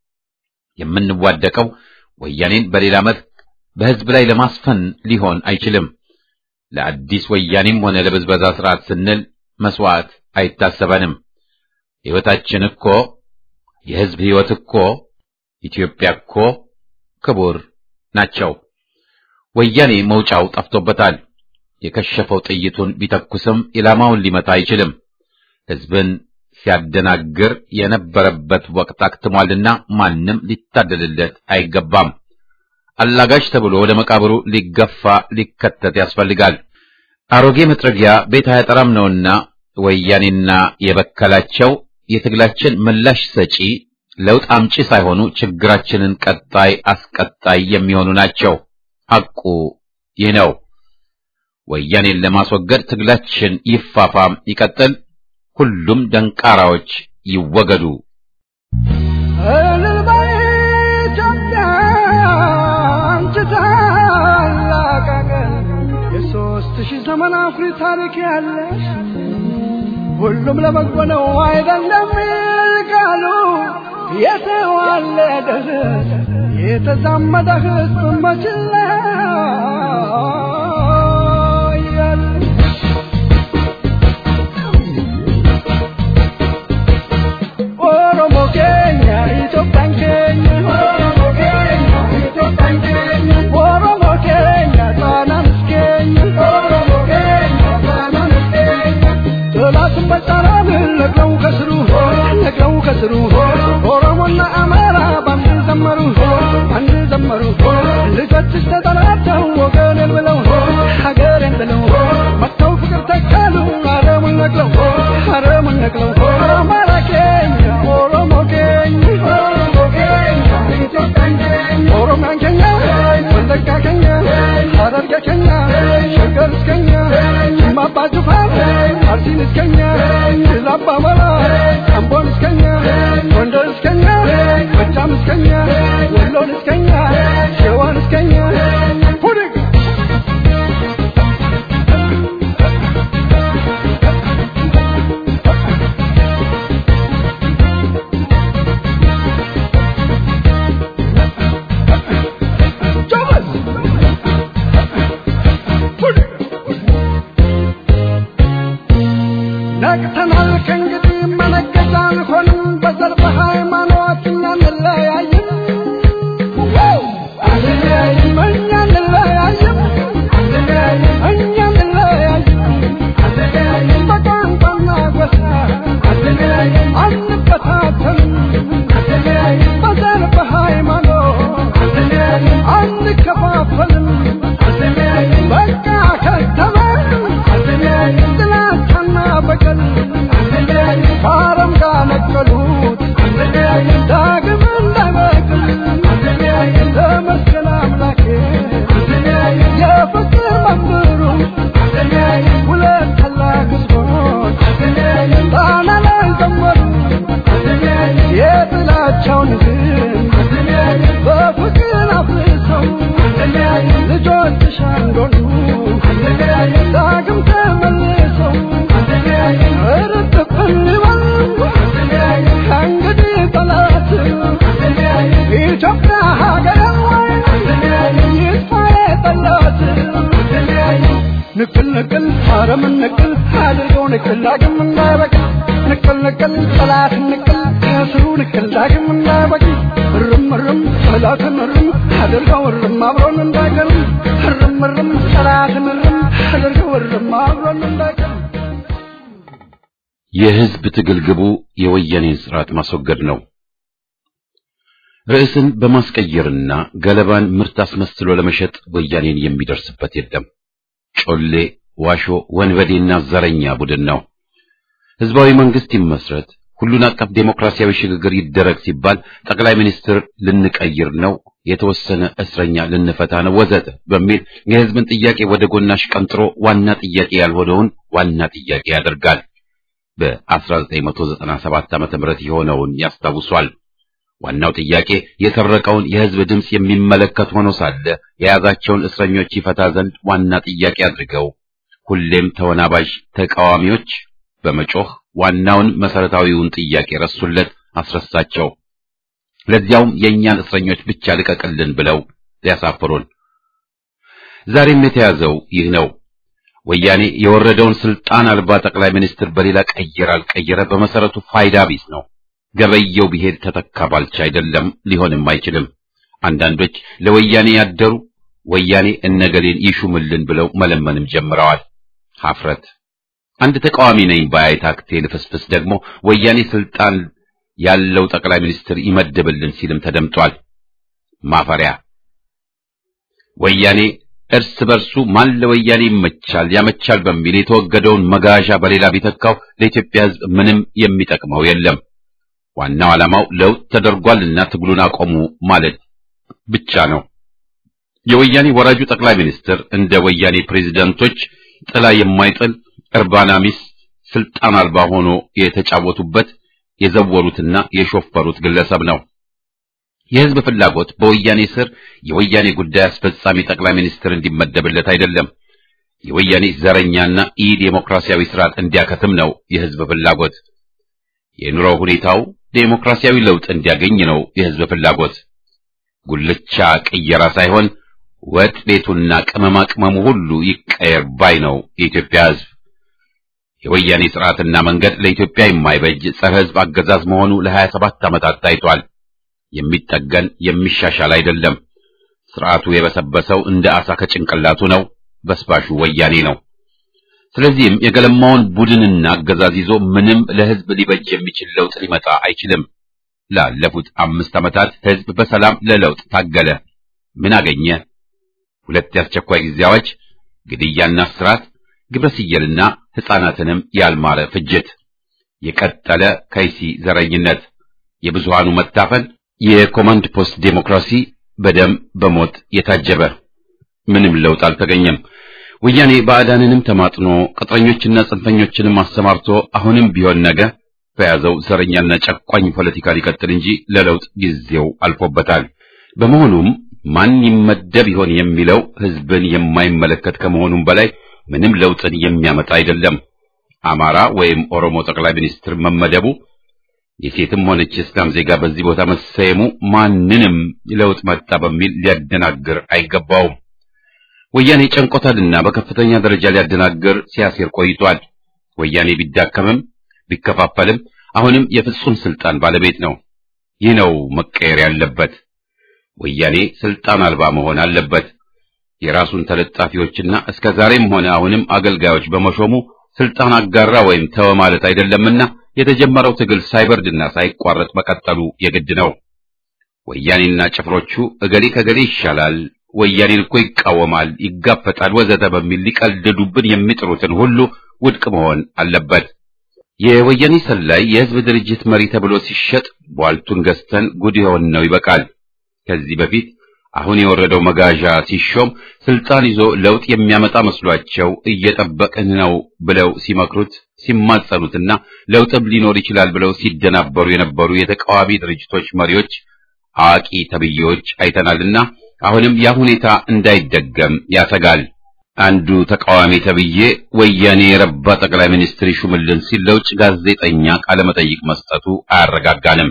የምንዋደቀው ወያኔን በሌላ መልክ በሕዝብ ላይ ለማስፈን ሊሆን አይችልም። ለአዲስ ወያኔም ሆነ ለብዝበዛ ስርዓት ስንል መስዋዕት አይታሰበንም። ሕይወታችን እኮ የሕዝብ ሕይወት እኮ ኢትዮጵያ እኮ ክቡር ናቸው። ወያኔ መውጫው ጠፍቶበታል። የከሸፈው ጥይቱን ቢተኩስም ኢላማውን ሊመታ አይችልም። ሕዝብን ሲያደናግር የነበረበት ወቅት አክትሟልና ማንም ሊታደልለት አይገባም። አላጋሽ ተብሎ ወደ መቃብሩ ሊገፋ ሊከተት ያስፈልጋል። አሮጌ መጥረጊያ ቤት አያጠራም ነውና ወያኔና የበከላቸው የትግላችን ምላሽ ሰጪ ለውጥ አምጪ ሳይሆኑ ችግራችንን ቀጣይ አስቀጣይ የሚሆኑ ናቸው። ሐቁ ይህ ነው። ወያኔን ለማስወገድ ትግላችን ይፋፋም ይቀጥል። ሁሉም ደንቃራዎች ይወገዱ። እልል በይ ኢትዮጵያ አንቺ ታላቅ አገር የሦስት ሺህ ዘመን አኩሪ ታሪክ ያለሽ ሁሉም ለበጎ ነው አይደለም ቃሉ የተዋለደ የተዛመደ ሕዝብ መችላ ኦሮሞ ኬኛ ጣናንስ ኬኛ ጥላትን በጣራን ነቅለው ከስሩ ነቅለው ከስሩ ኦሮሞና አማራ ባንድ ዘመሩ ባንድ ዘመሩ ልጆችሽ ተጠራተው ወገኔን ብለው ሀገሬን ብለው መጥተው ፍቅር ተካሉ አረሙን ነቅለው አረሙን ነቅለው አማራ ኬኛ ኦሮሞ ኬኛ ኦሮሚያን ኬኛ ወለጋ ኬኛ ሐረርጌ ኬኛ ሸገር እስከኛ ማባ ጅፋር አርሲን እስከኛ ላባ መራ አምቦን እስከኛ ጎንደር እስከኛ ጎጃም እስከኛ ወሎን እስከኛ ሸዋን እስከኛ ሁድግ ጆበዝ ነቅተናል ከእንግዲህ መነገጃ አንሆንም በዘር በሃይማኖት እኛ እንለያይም አንለያይም እኛ እንለያይም እኛ እንለያይም በቋንቋና ጎሳ አንበታተንም በዘር በሃይማኖት አንከፋፈልም በቃ ከተማ ጥላቻና በቀል ከአረም ጋር ነቀሉት ዳግም እንዳይበቅል ተመስገን አምላኬ የፍቅር መምህሩ ሁለት ታላቅ ሕዝቦች ጣና ላይ ዘመሩ የጥላቻውን ዝም በፍቅር አፍርሰው ልጆችሽ አንዶኑ ዳግም ተመልሰው እርጥብን ይበል ከእንግዲህ ጠላት ኢትዮጵያ ሀገር ይጥፋ የጠላት ንቅል ንቅል አረምን ንቅል አድርገው ንቅል ዳግም እንዳይበቅል ንቅል ንቅል ጠላት ንቅል ከስሩ ንቅል ዳግም እንዳይበቅል እርም እርም ጠላትን እርም አድርገው እርም አብሮን እንዳይቀርም እርም እርም ጠላትን እርም አድርገው እርም አብሮን እንዳይቀርም የህዝብ ትግል ግቡ የወያኔን ስርዓት ማስወገድ ነው። ርዕስን በማስቀየርና ገለባን ምርት አስመስሎ ለመሸጥ ወያኔን የሚደርስበት የለም። ጮሌ፣ ዋሾ፣ ወንበዴና ዘረኛ ቡድን ነው። ህዝባዊ መንግስት ይመስረት፣ ሁሉን አቀፍ ዴሞክራሲያዊ ሽግግር ይደረግ ሲባል ጠቅላይ ሚኒስትር ልንቀይር ነው፣ የተወሰነ እስረኛ ልንፈታ ነው ወዘተ በሚል የህዝብን ጥያቄ ወደ ጎናሽ ቀንጥሮ ዋና ጥያቄ ያልሆነውን ዋና ጥያቄ ያደርጋል። በ1997 ዓመተ ምህረት የሆነውን ያስታውሷል። ዋናው ጥያቄ የሰረቀውን የህዝብ ድምፅ የሚመለከት ሆኖ ሳለ የያዛቸውን እስረኞች ይፈታ ዘንድ ዋና ጥያቄ አድርገው ሁሌም ተወናባዥ ተቃዋሚዎች በመጮህ ዋናውን መሰረታዊውን ጥያቄ ረሱለት፣ አስረሳቸው። ለዚያውም የእኛን እስረኞች ብቻ ልቀቅልን ብለው ሊያሳፍሩን። ዛሬም የተያዘው ይህ ነው። ወያኔ የወረደውን ስልጣን አልባ ጠቅላይ ሚኒስትር በሌላ ቀየረ አልቀየረ በመሰረቱ ፋይዳ ቢስ ነው። ገበየው ቢሄድ ተተካ ባልቻ አይደለም፣ ሊሆንም አይችልም። አንዳንዶች ለወያኔ ያደሩ ወያኔ እነገሌን ይሹምልን ብለው መለመንም ጀምረዋል። ሀፍረት አንድ ተቃዋሚ ነኝ ባይ ታክቴ ልፍስፍስ ደግሞ ወያኔ ስልጣን ያለው ጠቅላይ ሚኒስትር ይመድብልን ሲልም ተደምጧል። ማፈሪያ ወያኔ እርስ በርሱ ማን ለወያኔ ይመቻል ያመቻል በሚል የተወገደውን መጋዣ በሌላ ቢተካው ለኢትዮጵያ ሕዝብ ምንም የሚጠቅመው የለም። ዋናው ዓላማው ለውጥ ተደርጓልና ትግሉን አቆሙ ማለት ብቻ ነው። የወያኔ ወራጁ ጠቅላይ ሚኒስትር እንደ ወያኔ ፕሬዝዳንቶች ጥላ የማይጥል እርባና ቢስ ስልጣን አልባ ሆኖ የተጫወቱበት የዘወሩትና የሾፈሩት ግለሰብ ነው። የህዝብ ፍላጎት በወያኔ ስር የወያኔ ጉዳይ አስፈጻሚ ጠቅላይ ሚኒስትር እንዲመደብለት አይደለም። የወያኔ ዘረኛና ኢ ዴሞክራሲያዊ ስርዓት እንዲያከትም ነው የህዝብ ፍላጎት። የኑሮ ሁኔታው ዴሞክራሲያዊ ለውጥ እንዲያገኝ ነው የህዝብ ፍላጎት። ጉልቻ ቅየራ ሳይሆን ወጥ ቤቱና ቅመማ ቅመሙ ሁሉ ይቀየር ባይ ነው የኢትዮጵያ ህዝብ። የወያኔ ስርዓትና መንገድ ለኢትዮጵያ የማይበጅ ጸረ ህዝብ አገዛዝ መሆኑ ለሀያ ሰባት ዓመታት ታይቷል። የሚጠገን የሚሻሻል አይደለም። ስርዓቱ የበሰበሰው እንደ አሳ ከጭንቅላቱ ነው። በስባሹ ወያኔ ነው። ስለዚህም የገለማውን ቡድንና አገዛዝ ይዞ ምንም ለህዝብ ሊበጅ የሚችል ለውጥ ሊመጣ አይችልም። ላለፉት አምስት ዓመታት ህዝብ በሰላም ለለውጥ ታገለ። ምን አገኘ? ሁለት የአስቸኳይ ጊዜ አዋጅ፣ ግድያና እስራት፣ ግብረ ስየልና ሕፃናትንም ያልማረ ፍጅት፣ የቀጠለ ከይሲ ዘረኝነት፣ የብዙሃኑ መታፈን፣ የኮማንድ ፖስት ዴሞክራሲ በደም በሞት የታጀበ ምንም ለውጥ አልተገኘም። ወያኔ ባዕዳንንም ተማጥኖ ቅጥረኞችና ጽንፈኞችንም አሰማርቶ አሁንም ቢሆን ነገ በያዘው ዘረኛና ጨቋኝ ፖለቲካ ሊቀጥል እንጂ ለለውጥ ጊዜው አልፎበታል። በመሆኑም ማን ይመደብ ይሆን የሚለው ህዝብን የማይመለከት ከመሆኑም በላይ ምንም ለውጥን የሚያመጣ አይደለም። አማራ ወይም ኦሮሞ ጠቅላይ ሚኒስትር መመደቡ የሴትም ሆነች የእስላም ዜጋ በዚህ ቦታ መሰየሙ ማንንም ለውጥ መጣ በሚል ሊያደናግር አይገባውም። ወያኔ ጨንቆታልና በከፍተኛ ደረጃ ሊያደናግር ሲያሴር ቆይቷል። ወያኔ ቢዳከምም ቢከፋፈልም አሁንም የፍጹም ስልጣን ባለቤት ነው። ይህ ነው መቀየር ያለበት። ወያኔ ስልጣን አልባ መሆን አለበት። የራሱን ተለጣፊዎችና እስከ ዛሬም ሆነ አሁንም አገልጋዮች በመሾሙ ስልጣን አጋራ ወይም ተወ ማለት አይደለምና የተጀመረው ትግል ሳይበርድና ሳይቋረጥ መቀጠሉ የግድ ነው። ወያኔና ጭፍሮቹ እገሌ ከገሌ ይሻላል፣ ወያኔን እኮ ይቃወማል፣ ይጋፈጣል፣ ወዘተ በሚል ሊቀልዱብን የሚጥሩትን ሁሉ ውድቅ መሆን አለበት። የወያኔ ሰላይ የህዝብ ድርጅት መሪ ተብሎ ሲሸጥ ቧልቱን ገዝተን ጉድ የሆን ነው ይበቃል። ከዚህ በፊት አሁን የወረደው መጋዣ ሲሾም ስልጣን ይዞ ለውጥ የሚያመጣ መስሏቸው እየጠበቅን ነው ብለው ሲመክሩት ሲማጸኑትና ለውጥም ሊኖር ይችላል ብለው ሲደናበሩ የነበሩ የተቃዋሚ ድርጅቶች መሪዎች አዋቂ ተብዬዎች አይተናልና አሁንም ያ ሁኔታ እንዳይደገም ያሰጋል። አንዱ ተቃዋሚ ተብዬ ወያኔ የረባ ጠቅላይ ሚኒስትር ይሹምልን ሲል ለውጭ ጋዜጠኛ ቃለመጠይቅ መስጠቱ አያረጋጋንም።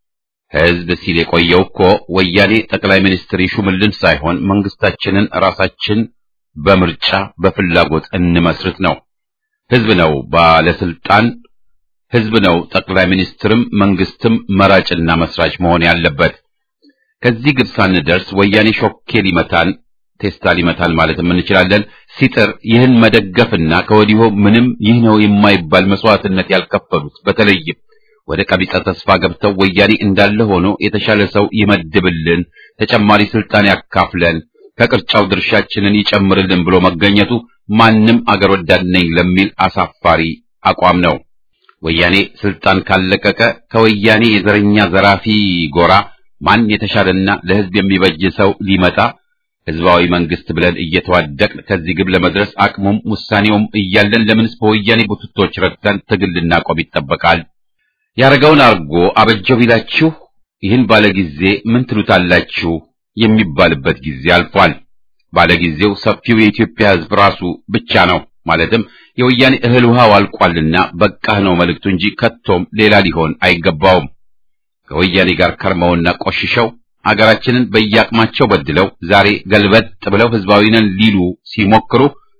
ህዝብ ሲል የቆየው እኮ ወያኔ ጠቅላይ ሚኒስትር ይሹምልን ሳይሆን መንግስታችንን ራሳችን በምርጫ በፍላጎት እንመስርት ነው። ህዝብ ነው ባለስልጣን፣ ህዝብ ነው ጠቅላይ ሚኒስትርም መንግስትም መራጭና መስራች መሆን ያለበት። ከዚህ ግብ ሳንደርስ ወያኔ ሾኬ ሊመታን ቴስታ ሊመታን ማለትም እንችላለን። ሲጥር ይህን መደገፍና ከወዲሁ ምንም ይህ ነው የማይባል መስዋዕትነት ያልከፈሉት በተለይም ወደ ቀቢጸ ተስፋ ገብተው ወያኔ እንዳለ ሆኖ የተሻለ ሰው ይመድብልን፣ ተጨማሪ ስልጣን ያካፍለን፣ ከቅርጫው ድርሻችንን ይጨምርልን ብሎ መገኘቱ ማንም አገር ወዳድ ነኝ ለሚል አሳፋሪ አቋም ነው። ወያኔ ስልጣን ካለቀቀ ከወያኔ የዘረኛ ዘራፊ ጎራ ማን የተሻለና ለህዝብ የሚበጅ ሰው ሊመጣ ህዝባዊ መንግስት ብለን እየተዋደቅን ከዚህ ግብ ለመድረስ አቅሙም ውሳኔውም እያለን ለምንስ በወያኔ ቡትቶች ረግተን ትግል ልናቆም ይጠበቃል? ያረገውን አርጎ አበጀው ቢላችሁ ይህን ባለጊዜ ምን ትሉታላችሁ የሚባልበት ጊዜ አልፏል። ባለጊዜው ሰፊው የኢትዮጵያ ህዝብ ራሱ ብቻ ነው። ማለትም የወያኔ እህል ውሃው አልቋልና በቃህ ነው መልእክቱ እንጂ ከቶም ሌላ ሊሆን አይገባውም። ከወያኔ ጋር ከርመውና ቆሽሸው አገራችንን በየአቅማቸው በድለው ዛሬ ገልበጥ ብለው ህዝባዊ ነን ሊሉ ሲሞክሩ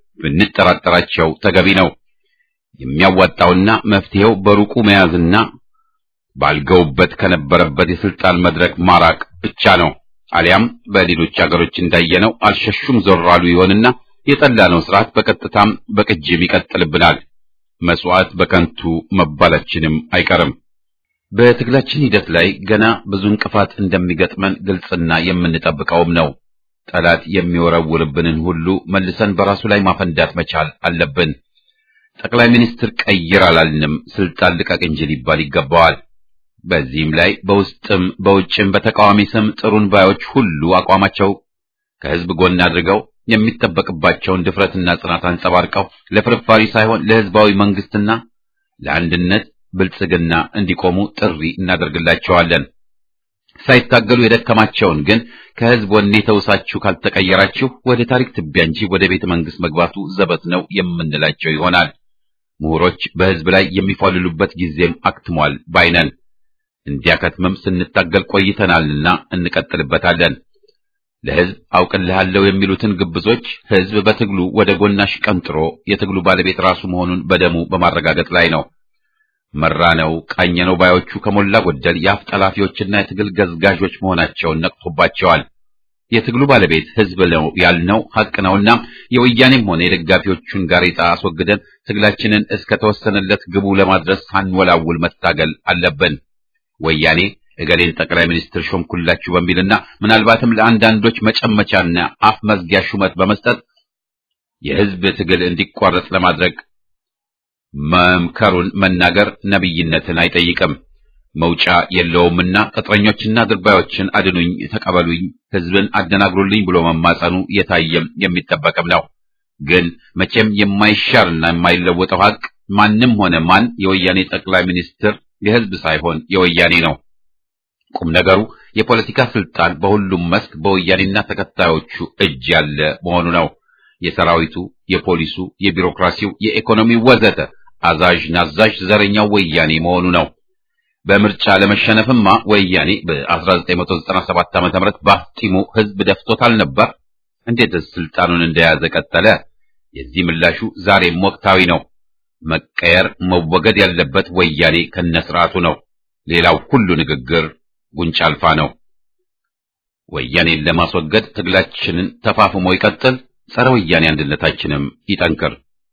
ብንጠራጠራቸው ተገቢ ነው። የሚያዋጣውና መፍትሄው በሩቁ መያዝና ባልገውበት ከነበረበት የስልጣን መድረክ ማራቅ ብቻ ነው። አሊያም በሌሎች አገሮች እንዳየነው አልሸሹም ዞር አሉ ይሆንና የጠላነው ስርዓት በቀጥታም በቅጅም ይቀጥልብናል። መስዋዕት በከንቱ መባላችንም አይቀርም። በትግላችን ሂደት ላይ ገና ብዙ እንቅፋት እንደሚገጥመን ግልጽና የምንጠብቀውም ነው። ጠላት የሚወረውርብንን ሁሉ መልሰን በራሱ ላይ ማፈንዳት መቻል አለብን። ጠቅላይ ሚኒስትር ቀይር አላልንም፣ ስልጣን ልቀቅ እንጂ ሊባል ይገባዋል። በዚህም ላይ በውስጥም በውጭም በተቃዋሚ ስም ጥሩን ባዮች ሁሉ አቋማቸው ከህዝብ ጎን አድርገው የሚጠበቅባቸውን ድፍረትና ጽናት አንጸባርቀው ለፍርፋሪ ሳይሆን ለህዝባዊ መንግስትና ለአንድነት ብልጽግና እንዲቆሙ ጥሪ እናደርግላቸዋለን። ሳይታገሉ የደከማቸውን ግን ከህዝብ ወኔ ተውሳችሁ ካልተቀየራችሁ ወደ ታሪክ ትቢያ እንጂ ወደ ቤተ መንግስት መግባቱ ዘበት ነው የምንላቸው ይሆናል። ምሁሮች በህዝብ ላይ የሚፏልሉበት ጊዜም አክትሟል ባይነን። እንዲያከትምም ስንታገል ቆይተናልና እንቀጥልበታለን። ለህዝብ አውቅልሃለሁ የሚሉትን ግብዞች ህዝብ በትግሉ ወደ ጎናሽ ቀንጥሮ የትግሉ ባለቤት ራሱ መሆኑን በደሙ በማረጋገጥ ላይ ነው። መራነው ቃኘነው ባዮቹ ከሞላ ጎደል የአፍ ጠላፊዎችና የትግል ገዝጋዦች መሆናቸውን ነቅቶባቸዋል። የትግሉ ባለቤት ህዝብ ነው ያልነው ሐቅ ነውና የወያኔም ሆነ የደጋፊዎቹን ጋሬጣ አስወግደን ትግላችንን እስከ ተወሰነለት ግቡ ለማድረስ ሳንወላውል መታገል አለብን። ወያኔ እገሌን ጠቅላይ ሚኒስትር ሾምኩላችሁ በሚልና ምናልባትም ለአንዳንዶች መጨመቻና አፍ መዝጊያ ሹመት በመስጠት የህዝብ ትግል እንዲቋረጥ ለማድረግ መምከሩን መናገር ነብይነትን አይጠይቅም። መውጫ የለውምና ቅጥረኞችና ድርባዮችን አድኑኝ፣ ተቀበሉኝ፣ ህዝብን አደናግሩልኝ ብሎ መማጸኑ የታየም የሚጠበቅም ነው። ግን መቼም የማይሻርና የማይለወጠው ሀቅ ማንም ሆነ ማን የወያኔ ጠቅላይ ሚኒስትር የህዝብ ሳይሆን የወያኔ ነው። ቁም ነገሩ የፖለቲካ ስልጣን በሁሉም መስክ በወያኔና ተከታዮቹ እጅ ያለ መሆኑ ነው። የሰራዊቱ፣ የፖሊሱ፣ የቢሮክራሲው፣ የኢኮኖሚው ወዘተ አዛዥ ናዛዥ ዘረኛው ወያኔ መሆኑ ነው። በምርጫ ለመሸነፍማ ወያኔ በ1997 ዓ.ም በአፍጢሙ ህዝብ ደፍቶታል ነበር። እንዴትስ ስልጣኑን እንደያዘ ቀጠለ? የዚህ ምላሹ ዛሬም ወቅታዊ ነው። መቀየር መወገድ ያለበት ወያኔ ከነስርዓቱ ነው። ሌላው ሁሉ ንግግር ጉንጫ አልፋ ነው። ወያኔን ለማስወገድ ትግላችንን ተፋፍሞ ይቀጥል። ጸረ ወያኔ አንድነታችንም ይጠንክር።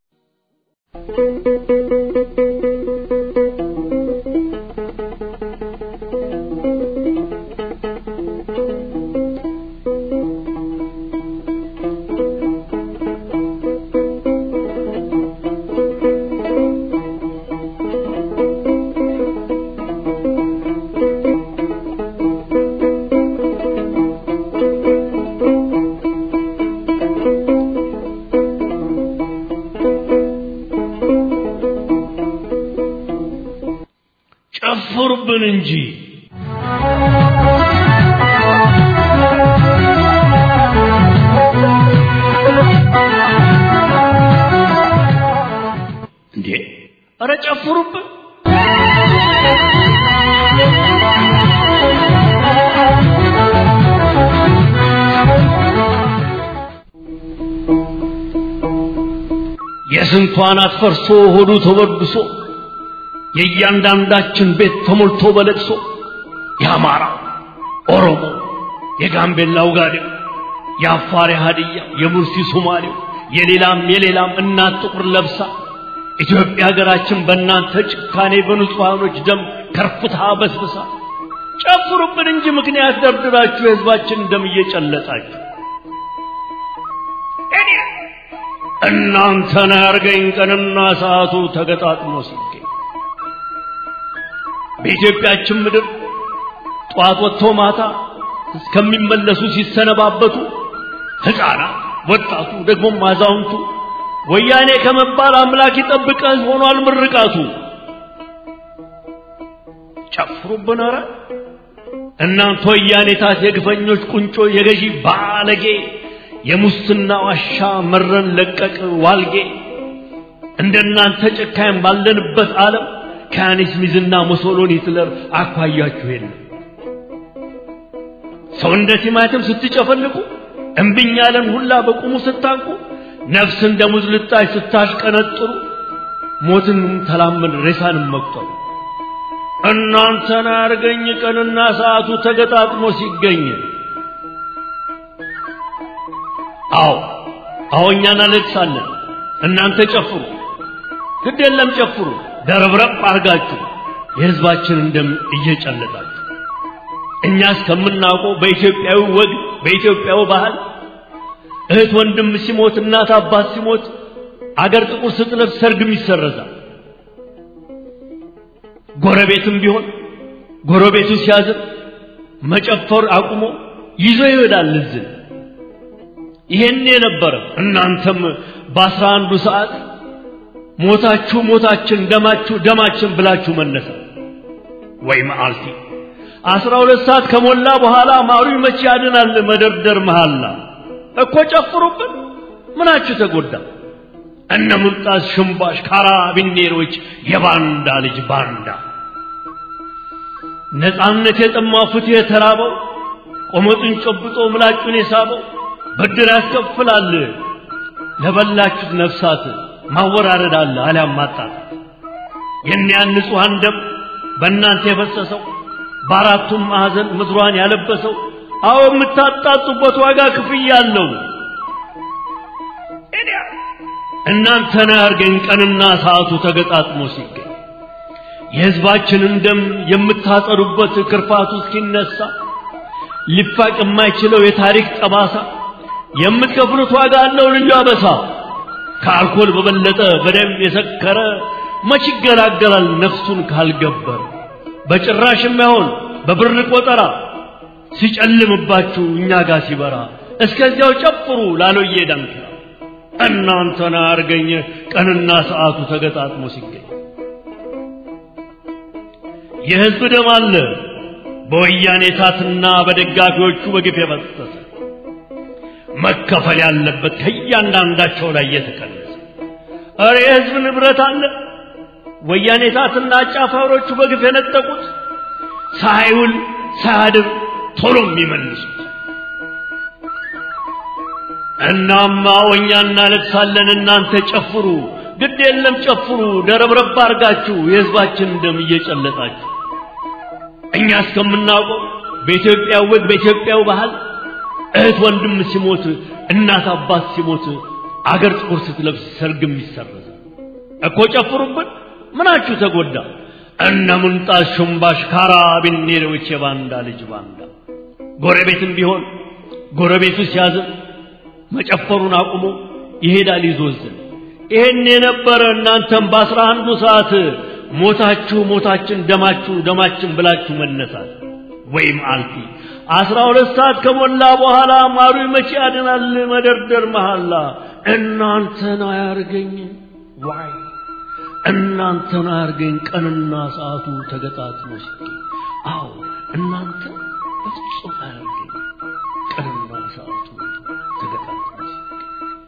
ጨፍሩብን እንጂ እንዴ! ኧረ ጨፍሩብን! የስንቷን አትፈርሶ ሆዱ ተወድሶ የእያንዳንዳችን ቤት ተሞልቶ በለቅሶ የአማራ ኦሮሞ፣ የጋምቤላው ጋዴው፣ የአፋር ሀዲያ፣ የሙርሲ ሶማሌው፣ የሌላም የሌላም እናት ጥቁር ለብሳ ኢትዮጵያ ሀገራችን በእናንተ ጭካኔ በንጹሐኖች ደም ከርፍታ በስብሳ ጨፍሩብን እንጂ ምክንያት ደርድራችሁ የህዝባችን ደም እየጨለጣችሁ እናንተን ያርገኝ ቀንና ሰዓቱ ተገጣጥሞ ሲገኝ በኢትዮጵያችን ምድር ጠዋት ወጥቶ ማታ እስከሚመለሱ ሲሰነባበቱ ሕፃናት፣ ወጣቱ፣ ደግሞም አዛውንቱ ወያኔ ከመባል አምላክ ይጠብቀህ ሆኗል ምርቃቱ። ጨፍሩብን ኧረ እናንተ ወያኔታት የግፈኞች ቁንጮ የገዢ ባለጌ የሙስና ዋሻ መረን ለቀቅ ዋልጌ እንደናንተ ጨካኝ ባለንበት ዓለም ከያኔስ ሚዝና ሙሶሎኒ ሂትለር አኳያችሁ የለም። ሰው እንደ ቲማቲም ስትጨፈልቁ እምብኝ ያለን ሁላ በቁሙ ስታንቁ ነፍስ እንደ ሙዝ ልጣጭ ስታሽቀነጥሩ ሞትን ተላመን ሬሳንም መቁጠሩ እናንተን አርገኝ ቀንና ሰዓቱ ተገጣጥሞ ሲገኝ አዎ አዎ እኛ እናለቅሳለን እናንተ ጨፍሩ ግድ የለም ጨፍሩ ደረብረብ አርጋችሁ የህዝባችንን ደም እየጨለጣችሁ እኛ እስከምናውቀው በኢትዮጵያዊ ወግ በኢትዮጵያዊ ባህል እህት ወንድም ሲሞት እናት አባት ሲሞት አገር ጥቁር ስትለብስ ሰርግም ይሰረዛል። ጎረቤትም ቢሆን ጎረቤቱ ሲያዝን መጨፈር አቁሞ ይዞ ይሄዳል እዝን። ይሄን የነበረ እናንተም በአስራ አንዱ ሰዓት ሞታችሁ ሞታችን ደማችሁ ደማችን ብላችሁ መነሳ ወይ መዓልቲ አስራ ሁለት ሰዓት ከሞላ በኋላ ማሩ መቼ ያድናል መደርደር መሃላ እኮ ጨፍሩብን ምናችሁ ተጎዳ እነ ሙልጣስ ሽምባሽ ካራቢኔሮች የባንዳ ልጅ ባንዳ ነፃነት የጠማው ፍትህ የተራበው ቆመጡን ጨብጦ ምላጩን የሳበው ብድር ያስከፍላል ለበላችሁት ነፍሳት ማወራረድ አለ አሊያም ማጣጣት የእኒያን ንጹሐን ደም በእናንተ የፈሰሰው በአራቱም ማዕዘን ምድሯን ያለበሰው አዎ የምታጣጡበት ዋጋ ክፍያ አለው። እናንተን አያርገኝ ቀንና ሰዓቱ ተገጣጥሞ ሲገኝ የሕዝባችንን ደም የምታጸዱበት ክርፋቱ እስኪነሳ ሊፋቅ የማይችለው የታሪክ ጠባሳ የምትከፍሉት ዋጋ አለው ልዩ አበሳ። ከአልኮል በበለጠ በደም የሰከረ መች ይገላገላል ነፍሱን ካልገበረ። በጭራሽ የማይሆን በብር ቆጠራ ሲጨልምባችሁ እኛ ጋር ሲበራ እስከዚያው ጨፍሩ ላሎዬ ዳንኪራ እናንተን አያርገኝ ቀንና ሰዓቱ ተገጣጥሞ ሲገኝ የሕዝብ ደም አለ በወያኔ እሳትና በደጋፊዎቹ በግፍ የፈሰሰ መከፈል ያለበት ከእያንዳንዳቸው ላይ የተቀነሰ እረ የሕዝብ ንብረት አለ ወያኔ እሳትና አጫፋሪዎቹ በግፍ የነጠቁት ሳይውል ሳያድር ቶሎ የሚመልሱት እናማ ወኛ እናለቅሳለን እናንተ ጨፍሩ ግድ የለም ጨፍሩ ደረብረብ አርጋችሁ የሕዝባችን ደም እየጨለጣችሁ እኛ እስከምናውቀው በኢትዮጵያ ወግ በኢትዮጵያው ባህል እህት ወንድም ሲሞት እናት አባት ሲሞት አገር ጥቁር ስትለብስ ሰርግም ይሰረዝ እኮ ጨፍሩብን ምናችሁ ተጎዳ እነ ምንጣት ሹምባሽ ካራቢኔሮች የባንዳ ልጅ ባንዳ ጎረቤትም ቢሆን ጎረቤቱ ሲያዝን መጨፈሩን አቁሞ ይሄዳል ይዞዝን ይሄን የነበረ እናንተም በአስራ አንዱ ሰዓት ሞታችሁ ሞታችን ደማችሁ ደማችን ብላችሁ መነሳት ወይም አልፊ አስራ ሁለት ሰዓት ከሞላ በኋላ ማሩ መቼ ያድናል መደርደር መሐላ እናንተን አያርገኝ ዋይ እናንተን አያርገኝ ቀንና ሰዓቱ ተገጣጥሞ ሲገኝ አዎ እናንተ በፍጹም አያርገኝ ቀንና ሰዓቱ ተገጣጥሞ ሲገኝ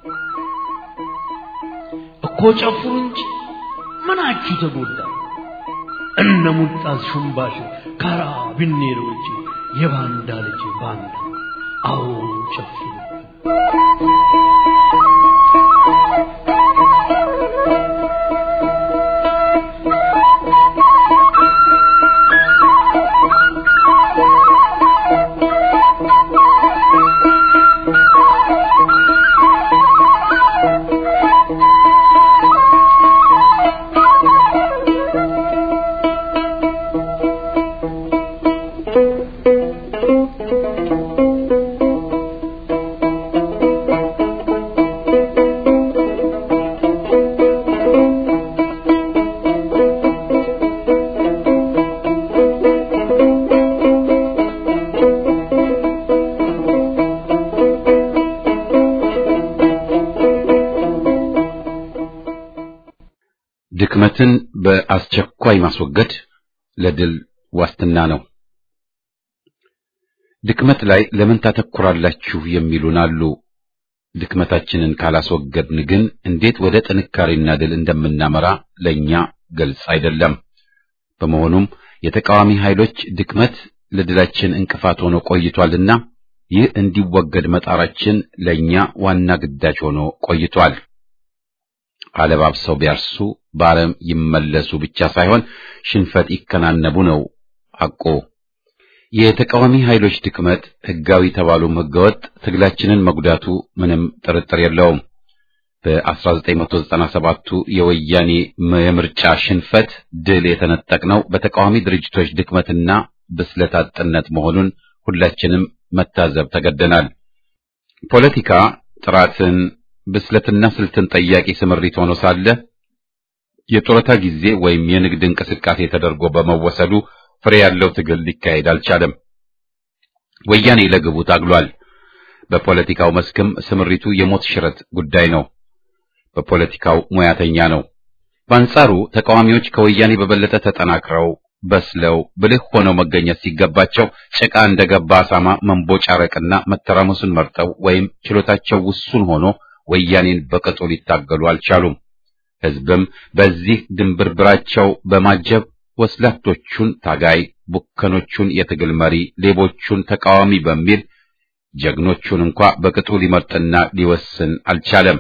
እኮ ጨፍሩ እንጂ ምናችሁ ተጎዳ እነ ሙልጣዝ ሹምባሽ ካራ ቢኔሮች የባንዳ ልጅ ባንዳ አዎ ጨፍሩ ድክመትን በአስቸኳይ ማስወገድ ለድል ዋስትና ነው። ድክመት ላይ ለምን ታተኩራላችሁ የሚሉን አሉ። ድክመታችንን ካላስወገድን ግን እንዴት ወደ ጥንካሬና ድል እንደምናመራ ለኛ ግልጽ አይደለም። በመሆኑም የተቃዋሚ ኃይሎች ድክመት ለድላችን እንቅፋት ሆኖ ቆይቷልና ይህ እንዲወገድ መጣራችን ለኛ ዋና ግዳጅ ሆኖ ቆይቷል። አለባብሰው ቢያርሱ በአረም ይመለሱ ብቻ ሳይሆን ሽንፈት ይከናነቡ ነው ሐቁ። የተቃዋሚ ኃይሎች ድክመት ሕጋዊ ተባሉም ሕገወጥ ትግላችንን መጉዳቱ ምንም ጥርጥር የለውም። በ1997ቱ የወያኔ የምርጫ ሽንፈት ድል የተነጠቅነው በተቃዋሚ ድርጅቶች ድክመትና ብስለት አጥነት መሆኑን ሁላችንም መታዘብ ተገደናል። ፖለቲካ ጥራትን ብስለትና ስልትን ጠያቂ ስምሪት ሆኖ ሳለ የጡረታ ጊዜ ወይም የንግድ እንቅስቃሴ ተደርጎ በመወሰዱ ፍሬ ያለው ትግል ሊካሄድ አልቻለም። ወያኔ ለግቡ ታግሏል። በፖለቲካው መስክም ስምሪቱ የሞት ሽረት ጉዳይ ነው። በፖለቲካው ሙያተኛ ነው። በአንጻሩ ተቃዋሚዎች ከወያኔ በበለጠ ተጠናክረው በስለው ብልህ ሆነው መገኘት ሲገባቸው ጭቃ እንደገባ አሳማ መንቦጫረቅና መተራመሱን መርጠው ወይም ችሎታቸው ውሱን ሆኖ ወያኔን በቅጡ ሊታገሉ አልቻሉም። ሕዝብም በዚህ ድንብርብራቸው በማጀብ ወስላቶቹን ታጋይ፣ ቡከኖቹን የትግል መሪ፣ ሌቦቹን ተቃዋሚ በሚል ጀግኖቹን እንኳ በቅጡ ሊመርጥና ሊወስን አልቻለም።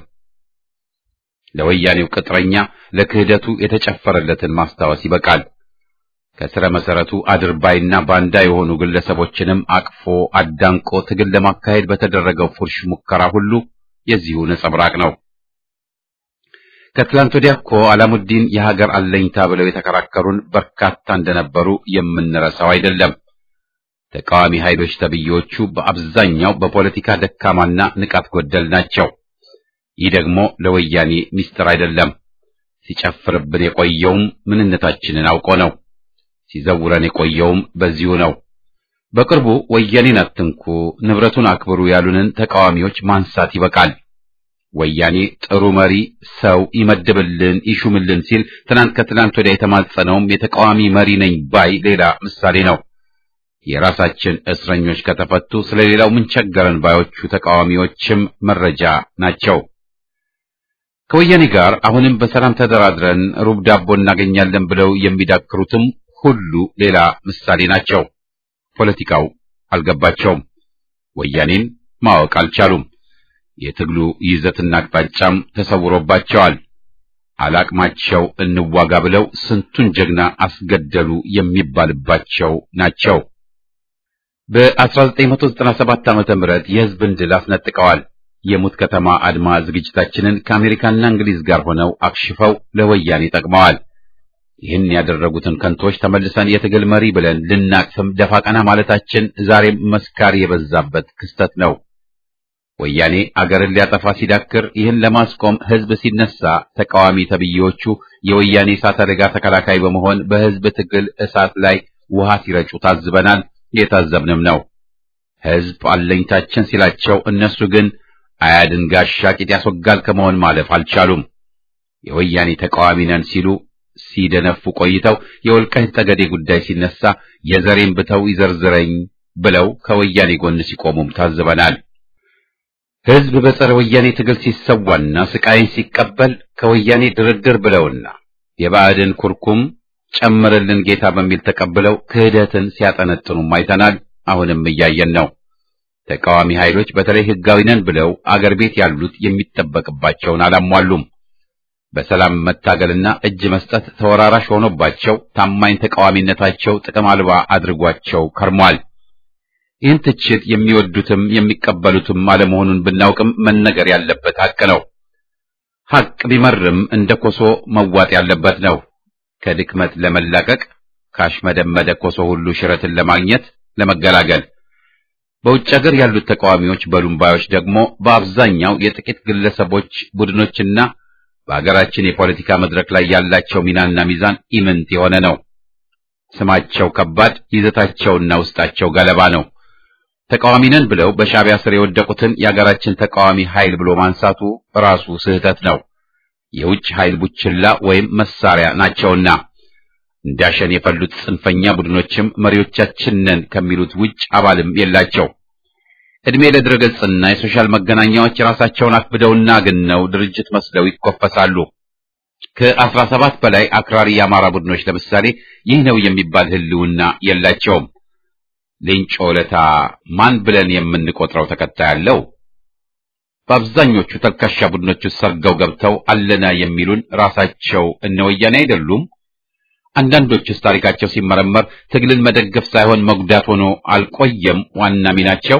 ለወያኔው ቅጥረኛ ለክህደቱ የተጨፈረለትን ማስታወስ ይበቃል። ከስረ መሰረቱ አድርባይና ባንዳ የሆኑ ግለሰቦችንም አቅፎ አዳንቆ ትግል ለማካሄድ በተደረገው ፉርሽ ሙከራ ሁሉ የዚሁ ነጸብራቅ ነው። ከትላንት ወዲያ እኮ አላሙዲን የሀገር አለኝታ ብለው የተከራከሩን በርካታ እንደነበሩ የምንረሳው አይደለም። ተቃዋሚ ኃይሎች ተብዬዎቹ በአብዛኛው በፖለቲካ ደካማና ንቃት ጎደል ናቸው። ይህ ደግሞ ለወያኔ ሚስጥር አይደለም። ሲጨፍርብን የቆየውም ምንነታችንን አውቆ ነው። ሲዘውረን የቆየውም በዚሁ ነው። በቅርቡ ወያኔን አትንኩ፣ ንብረቱን አክብሩ ያሉንን ተቃዋሚዎች ማንሳት ይበቃል። ወያኔ ጥሩ መሪ ሰው ይመድብልን ይሹምልን ሲል ትናንት ከትናንት ወዲያ የተማጸነውም የተቃዋሚ መሪ ነኝ ባይ ሌላ ምሳሌ ነው። የራሳችን እስረኞች ከተፈቱ ስለሌላው ምን ቸገረን ባዮቹ ተቃዋሚዎችም መረጃ ናቸው። ከወያኔ ጋር አሁንም በሰላም ተደራድረን ሩብ ዳቦ እናገኛለን ብለው የሚዳክሩትም ሁሉ ሌላ ምሳሌ ናቸው። ፖለቲካው አልገባቸውም። ወያኔን ማወቅ አልቻሉም። የትግሉ ይዘትና አቅጣጫም ተሰውሮባቸዋል። አላቅማቸው እንዋጋ ብለው ስንቱን ጀግና አስገደሉ የሚባልባቸው ናቸው። በ1997 ዓመተ ምህረት የሕዝብን ድል አስነጥቀዋል። የሙት ከተማ አድማ ዝግጅታችንን ከአሜሪካና እንግሊዝ ጋር ሆነው አክሽፈው ለወያኔ ጠቅመዋል። ይህን ያደረጉትን ከንቶች ተመልሰን የትግል መሪ ብለን ልናቅፍም ደፋ ቀና ማለታችን ዛሬም መስካሪ የበዛበት ክስተት ነው። ወያኔ አገርን ሊያጠፋ ሲዳክር ይህን ለማስቆም ሕዝብ ሲነሳ ተቃዋሚ ተብዬዎቹ የወያኔ እሳት አደጋ ተከላካይ በመሆን በሕዝብ ትግል እሳት ላይ ውሃ ሲረጩ ታዝበናል። የታዘብንም ነው። ሕዝብ አለኝታችን ሲላቸው እነሱ ግን አያድን ጋሻ ቂጥ ያስወጋል ከመሆን ማለፍ አልቻሉም። የወያኔ ተቃዋሚ ነን ሲሉ ሲደነፉ ቆይተው የወልቃይት ጠገዴ ጉዳይ ሲነሳ የዘሬን ብተው ይዘርዝረኝ ብለው ከወያኔ ጎን ሲቆሙም ታዝበናል። ሕዝብ በጸረ ወያኔ ትግል ሲሰዋና ስቃይን ሲቀበል ከወያኔ ድርድር ብለውና የባዕድን ኩርኩም ጨምርልን ጌታ በሚል ተቀብለው ክህደትን ሲያጠነጥኑም አይተናል። አሁንም እያየን ነው። ተቃዋሚ ኃይሎች በተለይ ሕጋዊ ነን ብለው አገር ቤት ያሉት የሚጠበቅባቸውን አላሟሉም። በሰላም መታገልና እጅ መስጠት ተወራራሽ ሆኖባቸው ታማኝ ተቃዋሚነታቸው ጥቅም አልባ አድርጓቸው ከርሟል። ይህን ትችት የሚወዱትም የሚቀበሉትም አለመሆኑን ብናውቅም መነገር ያለበት ሐቅ ነው። ሐቅ ቢመርም እንደ ኮሶ መዋጥ ያለበት ነው። ከድክመት ለመላቀቅ ካሽመደመደ ኮሶ ሁሉ ሽረትን ለማግኘት ለመገላገል በውጭ ሀገር ያሉት ተቃዋሚዎች በሉምባዮች ደግሞ በአብዛኛው የጥቂት ግለሰቦች ቡድኖችና በሀገራችን የፖለቲካ መድረክ ላይ ያላቸው ሚናና ሚዛን ኢምንት የሆነ ነው። ስማቸው ከባድ፣ ይዘታቸውና ውስጣቸው ገለባ ነው። ተቃዋሚ ነን ብለው በሻዕቢያ ስር የወደቁትን የሀገራችን ተቃዋሚ ኃይል ብሎ ማንሳቱ ራሱ ስህተት ነው። የውጭ ኃይል ቡችላ ወይም መሳሪያ ናቸውና እንዳሸን የፈሉት ጽንፈኛ ቡድኖችም መሪዎቻችን ነን ከሚሉት ውጭ አባልም የላቸው። እድሜ ለድረገጽና የሶሻል መገናኛዎች ራሳቸውን አክብደውና ግነው ድርጅት መስለው ይኮፈሳሉ። ከአስራ ሰባት በላይ አክራሪ የአማራ ቡድኖች ለምሳሌ ይህ ነው የሚባል ህልውና የላቸውም። ሌንጮ ለታ ማን ብለን የምንቆጥረው ተከታይ አለው? በአብዛኞቹ ተልካሻ ቡድኖች ውስጥ ሰርገው ገብተው አለና የሚሉን ራሳቸው እነ ወያኔ አይደሉም? አንዳንዶቹስ ታሪካቸው ሲመረመር ትግልን መደገፍ ሳይሆን መጉዳት ሆኖ አልቆየም ዋና ሚናቸው?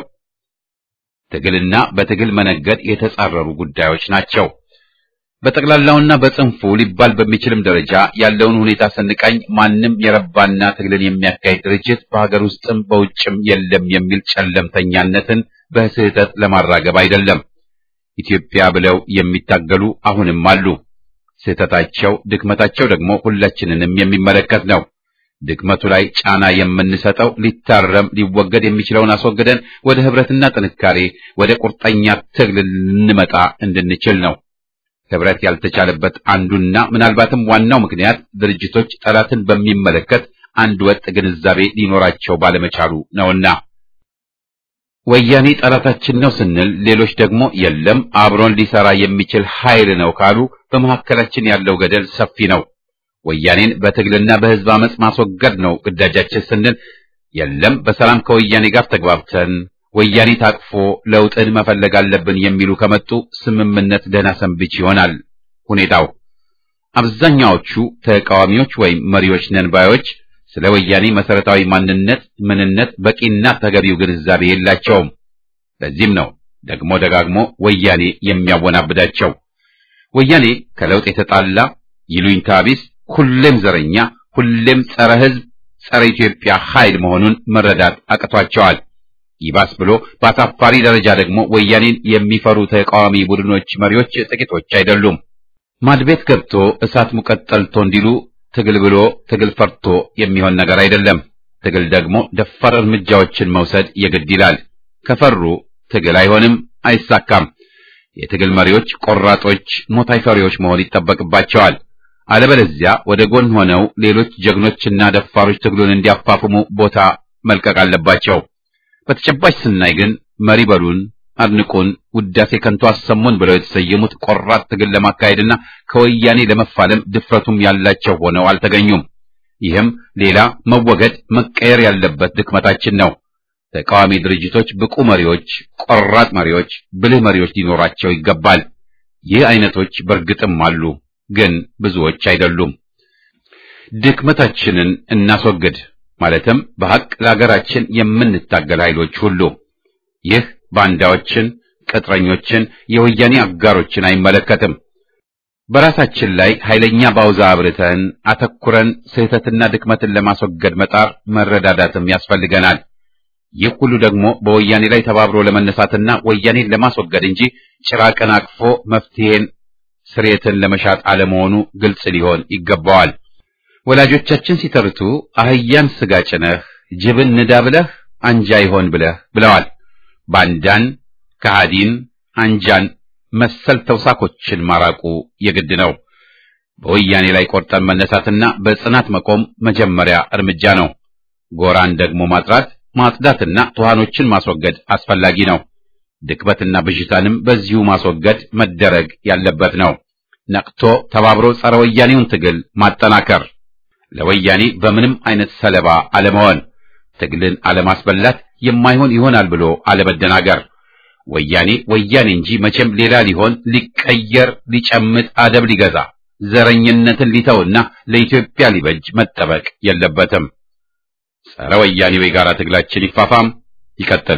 ትግልና በትግል መነገድ የተጻረሩ ጉዳዮች ናቸው። በጠቅላላውና በጽንፉ ሊባል በሚችልም ደረጃ ያለውን ሁኔታ ስንቃኝ ማንም የረባና ትግልን የሚያካሂድ ድርጅት በሀገር ውስጥም በውጭም የለም የሚል ጨለምተኛነትን በስህተት ለማራገብ አይደለም። ኢትዮጵያ ብለው የሚታገሉ አሁንም አሉ። ስህተታቸው፣ ድክመታቸው ደግሞ ሁላችንንም የሚመለከት ነው። ድክመቱ ላይ ጫና የምንሰጠው ሊታረም ሊወገድ የሚችለውን አስወግደን ወደ ህብረትና ጥንካሬ ወደ ቁርጠኛ ትግል ልንመጣ እንድንችል ነው። ህብረት ያልተቻለበት አንዱና ምናልባትም ዋናው ምክንያት ድርጅቶች ጠላትን በሚመለከት አንድ ወጥ ግንዛቤ ሊኖራቸው ባለመቻሉ ነውና ወያኔ ጠላታችን ነው ስንል ሌሎች ደግሞ የለም አብሮን ሊሰራ የሚችል ኃይል ነው ካሉ በመካከላችን ያለው ገደል ሰፊ ነው። ወያኔን በትግልና በህዝብ አመጽ ማስወገድ ነው ግዳጃችን ስንል የለም በሰላም ከወያኔ ጋር ተግባብተን ወያኔ ታቅፎ ለውጥን መፈለግ አለብን የሚሉ ከመጡ ስምምነት ደህና ሰንብች ይሆናል ሁኔታው። አብዛኛዎቹ ተቃዋሚዎች ወይም መሪዎች ነን ባዮች ስለ ወያኔ መሰረታዊ ማንነት፣ ምንነት በቂና ተገቢው ግንዛቤ የላቸውም። ለዚህም ነው ደግሞ ደጋግሞ ወያኔ የሚያወናብዳቸው። ወያኔ ከለውጥ የተጣላ ይሉኝታ ቢስ፣ ሁሌም ዘረኛ፣ ሁሌም ጸረ ሕዝብ፣ ጸረ ኢትዮጵያ ኃይል መሆኑን መረዳት አቅቷቸዋል። ይባስ ብሎ በአሳፋሪ ደረጃ ደግሞ ወያኔን የሚፈሩ ተቃዋሚ ቡድኖች መሪዎች ጥቂቶች አይደሉም። ማድቤት ገብቶ እሳት ሙቀት ጠልቶ እንዲሉ ትግል ብሎ ትግል ፈርቶ የሚሆን ነገር አይደለም። ትግል ደግሞ ደፋር እርምጃዎችን መውሰድ የግድ ይላል። ከፈሩ ትግል አይሆንም፣ አይሳካም። የትግል መሪዎች ቆራጦች፣ ሞት አይፈሪዎች መሆን ይጠበቅባቸዋል። አለበለዚያ ወደ ጎን ሆነው ሌሎች ጀግኖችና ደፋሮች ትግሉን እንዲያፋፍሙ ቦታ መልቀቅ አለባቸው። በተጨባጭ ስናይ ግን መሪ በሉን፣ አድንቁን፣ ውዳሴ ከንቱ አሰሙን ብለው የተሰየሙት ቆራጥ ትግል ለማካሄድና ከወያኔ ለመፋለም ድፍረቱም ያላቸው ሆነው አልተገኙም። ይህም ሌላ መወገድ መቀየር ያለበት ድክመታችን ነው። ተቃዋሚ ድርጅቶች ብቁ መሪዎች፣ ቆራጥ መሪዎች፣ ብልህ መሪዎች ሊኖራቸው ይገባል። ይህ አይነቶች በእርግጥም አሉ፣ ግን ብዙዎች አይደሉም። ድክመታችንን እናስወግድ። ማለትም በሐቅ ለሀገራችን የምንታገል ኃይሎች ሁሉ ይህ ባንዳዎችን፣ ቅጥረኞችን፣ የወያኔ አጋሮችን አይመለከትም። በራሳችን ላይ ኃይለኛ ባውዛ አብርተን አተኩረን ስህተትና ድክመትን ለማስወገድ መጣር መረዳዳትም ያስፈልገናል። ይህ ሁሉ ደግሞ በወያኔ ላይ ተባብሮ ለመነሳትና ወያኔን ለማስወገድ እንጂ ጭራቅን አቅፎ መፍትሄን ስሬትን ለመሻት አለመሆኑ ግልጽ ሊሆን ይገባዋል። ወላጆቻችን ሲተርቱ አህያን ስጋ ጭነህ ጅብን ንዳ ብለህ አንጃ ይሆን ብለህ ብለዋል። ባንዳን፣ ከሃዲን፣ አንጃን መሰል ተውሳኮችን ማራቁ የግድ ነው። በወያኔ ላይ ቆርጠን መነሳትና በጽናት መቆም መጀመሪያ እርምጃ ነው። ጎራን ደግሞ ማጥራት ማጽዳትና ትኋኖችን ማስወገድ አስፈላጊ ነው። ድክመትና ብዥታንም በዚሁ ማስወገድ መደረግ ያለበት ነው። ነቅቶ ተባብሮ ጸረ ወያኔውን ትግል ማጠናከር፣ ለወያኔ በምንም አይነት ሰለባ አለመሆን፣ ትግልን አለማስበላት፣ የማይሆን ይሆናል ብሎ አለመደናገር። ወያኔ ወያኔ እንጂ መቼም ሌላ ሊሆን ሊቀየር፣ ሊጨምጥ፣ አደብ ሊገዛ፣ ዘረኝነትን ሊተውና ለኢትዮጵያ ሊበጅ መጠበቅ የለበትም። ጸረ ወያኔው የጋራ ትግላችን ይፋፋም፣ ይቀጥል።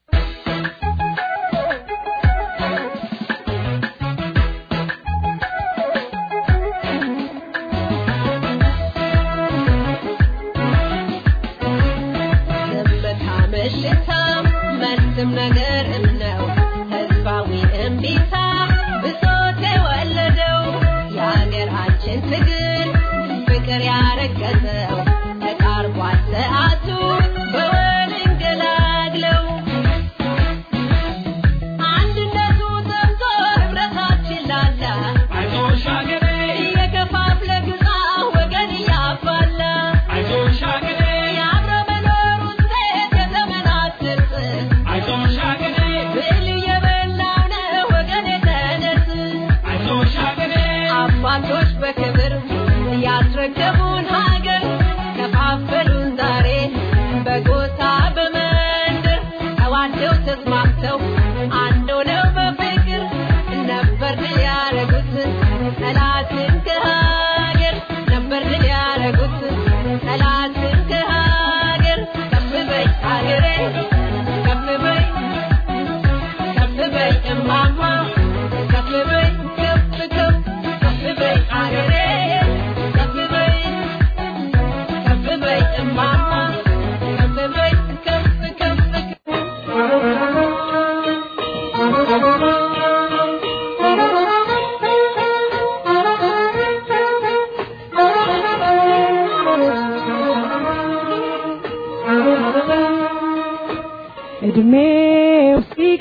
እድሜው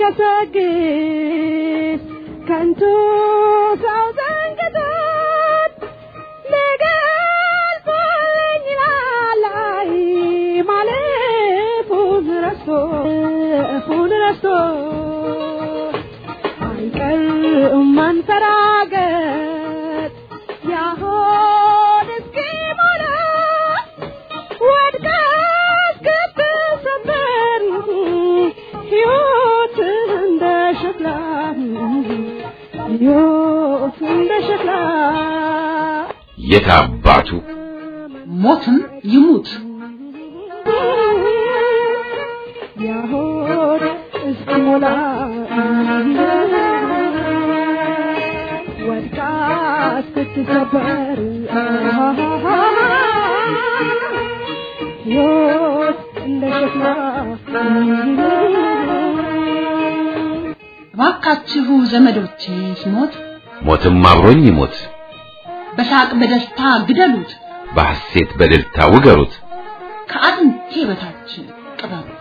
ሲገሰግስ ከንቱ ሰው ዘንግቶት ሊገልጾልኝ ላላይ ማለፉን ረስቶ እፉን ረስቶ አይቀርም ማንፈራገጥ ያሆን እስኪሞላ ወድቀት ስትሰበር ሕይወት እንደ ሸክላ ሕይወት እንደ ሸክላ የት አባቱ ሞትም ይሙት ያሆድ እስኪሞላ ወድቃ ስትሰበር ሕይወት እንደ ሸክላ እባካችሁ ዘመዶቼ ሲሞት ሞትም አብሮኝ ይሞት፣ በሳቅ በደስታ ግደሉት፣ በሐሴት በእልልታ ውገሩት። ከአጥንቴ በታች ቅበሩት።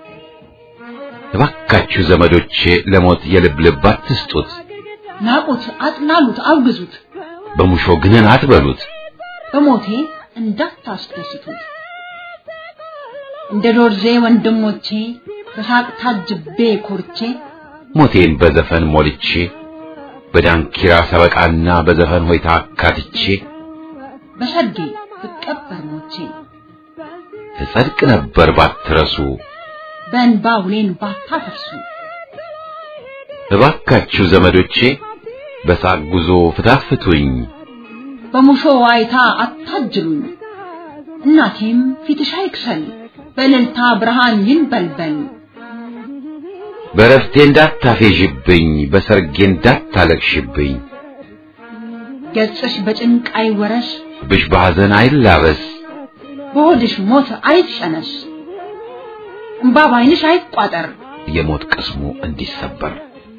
እባካችሁ ዘመዶቼ ለሞት የልብ ልብ አትስጡት፣ ናቁት፣ አጥላሉት፣ አውግዙት፣ በሙሾ ግንን አትበሉት። በሞቴ እንዳታስደስቱት። እንደ ዶርዜ ወንድሞቼ በሳቅ ታጅቤ ኮርቼ ሞቴን በዘፈን ሞልቼ በዳንኪራ ሰበቃና በዘፈን ሆይታ አካትቼ በሰርጌ ብቀበር ሞቼ እጸድቅ ነበር ባትረሱ። በእንባ ውሌን ባታፈርሱ እባካችሁ ዘመዶቼ በሳቅ ጉዞ ፍታፍቱኝ፣ በሙሾ ዋይታ አታጅሉኝ። እናቴም ፊትሽ አይክሰል በእልልታ ብርሃን ይንበልበል። በረፍቴ እንዳታፌዥብኝ፣ በሰርጌ እንዳታለቅሽብኝ፣ ገጽሽ በጭንቅ አይወረስ፣ ብሽ በሐዘን አይላበስ፣ በሆድሽ ሞት አይጨነስ፣ እምባ ባይንሽ አይቋጠር። የሞት ቅስሙ እንዲሰበር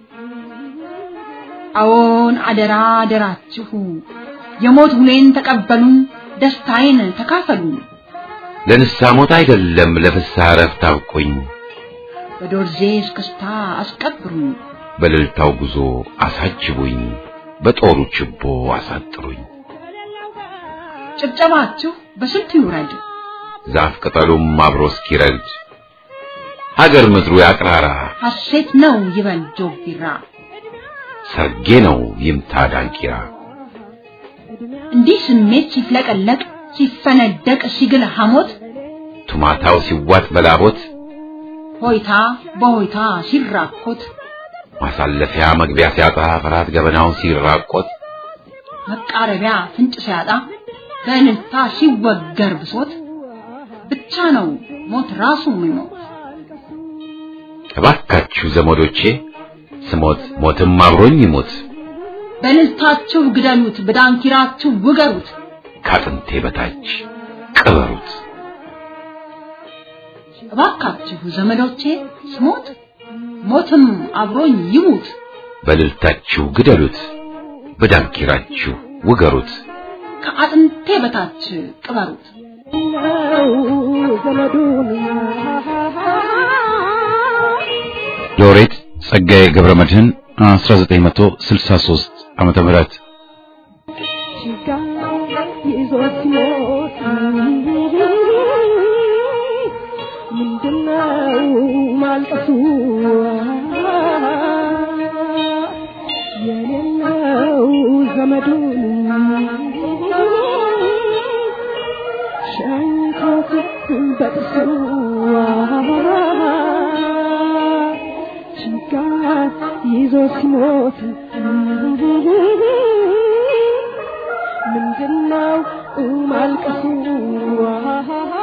አዎን አደራ አደራችሁ የሞት ውሌን ተቀበሉን፣ ደስታዬን ተካፈሉ። ለንስሐ ሞት አይደለም ለፍስሐ ዕረፍት አብቁኝ፣ በዶርዜ እስክስታ አስቀብሩኝ፣ በእልልታው ጉዞ አሳጅቡኝ፣ በጦሩ ችቦ አሳጥሩኝ። ጭብጨባችሁ በስልት ይውረድ፣ ዛፍ ቅጠሉም አብሮ እስኪረግድ ሀገር ምድሩ ያቅራራ፣ ሐሴት ነው ይበል ጆግ ቢራ። ሰርጌ ነው ይምታ ዳንኪራ። እንዲህ ስሜት ሲፍለቀለቅ ሲፈነደቅ ሲግል ሐሞት ቱማታው ሲዋጥ በላቦት ሆይታ በሆይታ ሲራኮት ማሳለፊያ መግቢያ ሲያጣ ፍርሃት ገበናውን ሲራቆት መቃረቢያ ፍንጭ ሲያጣ በእልልታ ሲወገር ብሶት ብቻ ነው ሞት ራሱ የሚሞት። እባካችሁ ዘመዶቼ ስሞት ሞትም አብሮኝ ይሞት፣ በእልልታችሁ ግደሉት፣ በዳንኪራችሁ ውገሩት። ከአጥንቴ በታች ቅበሩት። እባካችሁ ዘመዶቼ ስሞት ሞትም አብሮኝ ይሙት። በእልልታችሁ ግደሉት፣ በዳንኪራችሁ ውገሩት። ከአጥንቴ በታች ቅበሩት። ነው ዘመዱን ሎሬት ጸጋዬ ገብረ መድህን 1963 ዓመተ ምህረት ችጋ ይዞ ሲሞት ምንድነው ማልቀሱ? የሌለው ዘመዱን ሸንኮት በጥሱ ችጋ ይዞ ሲሞት ምንድነው ማልቀሱ?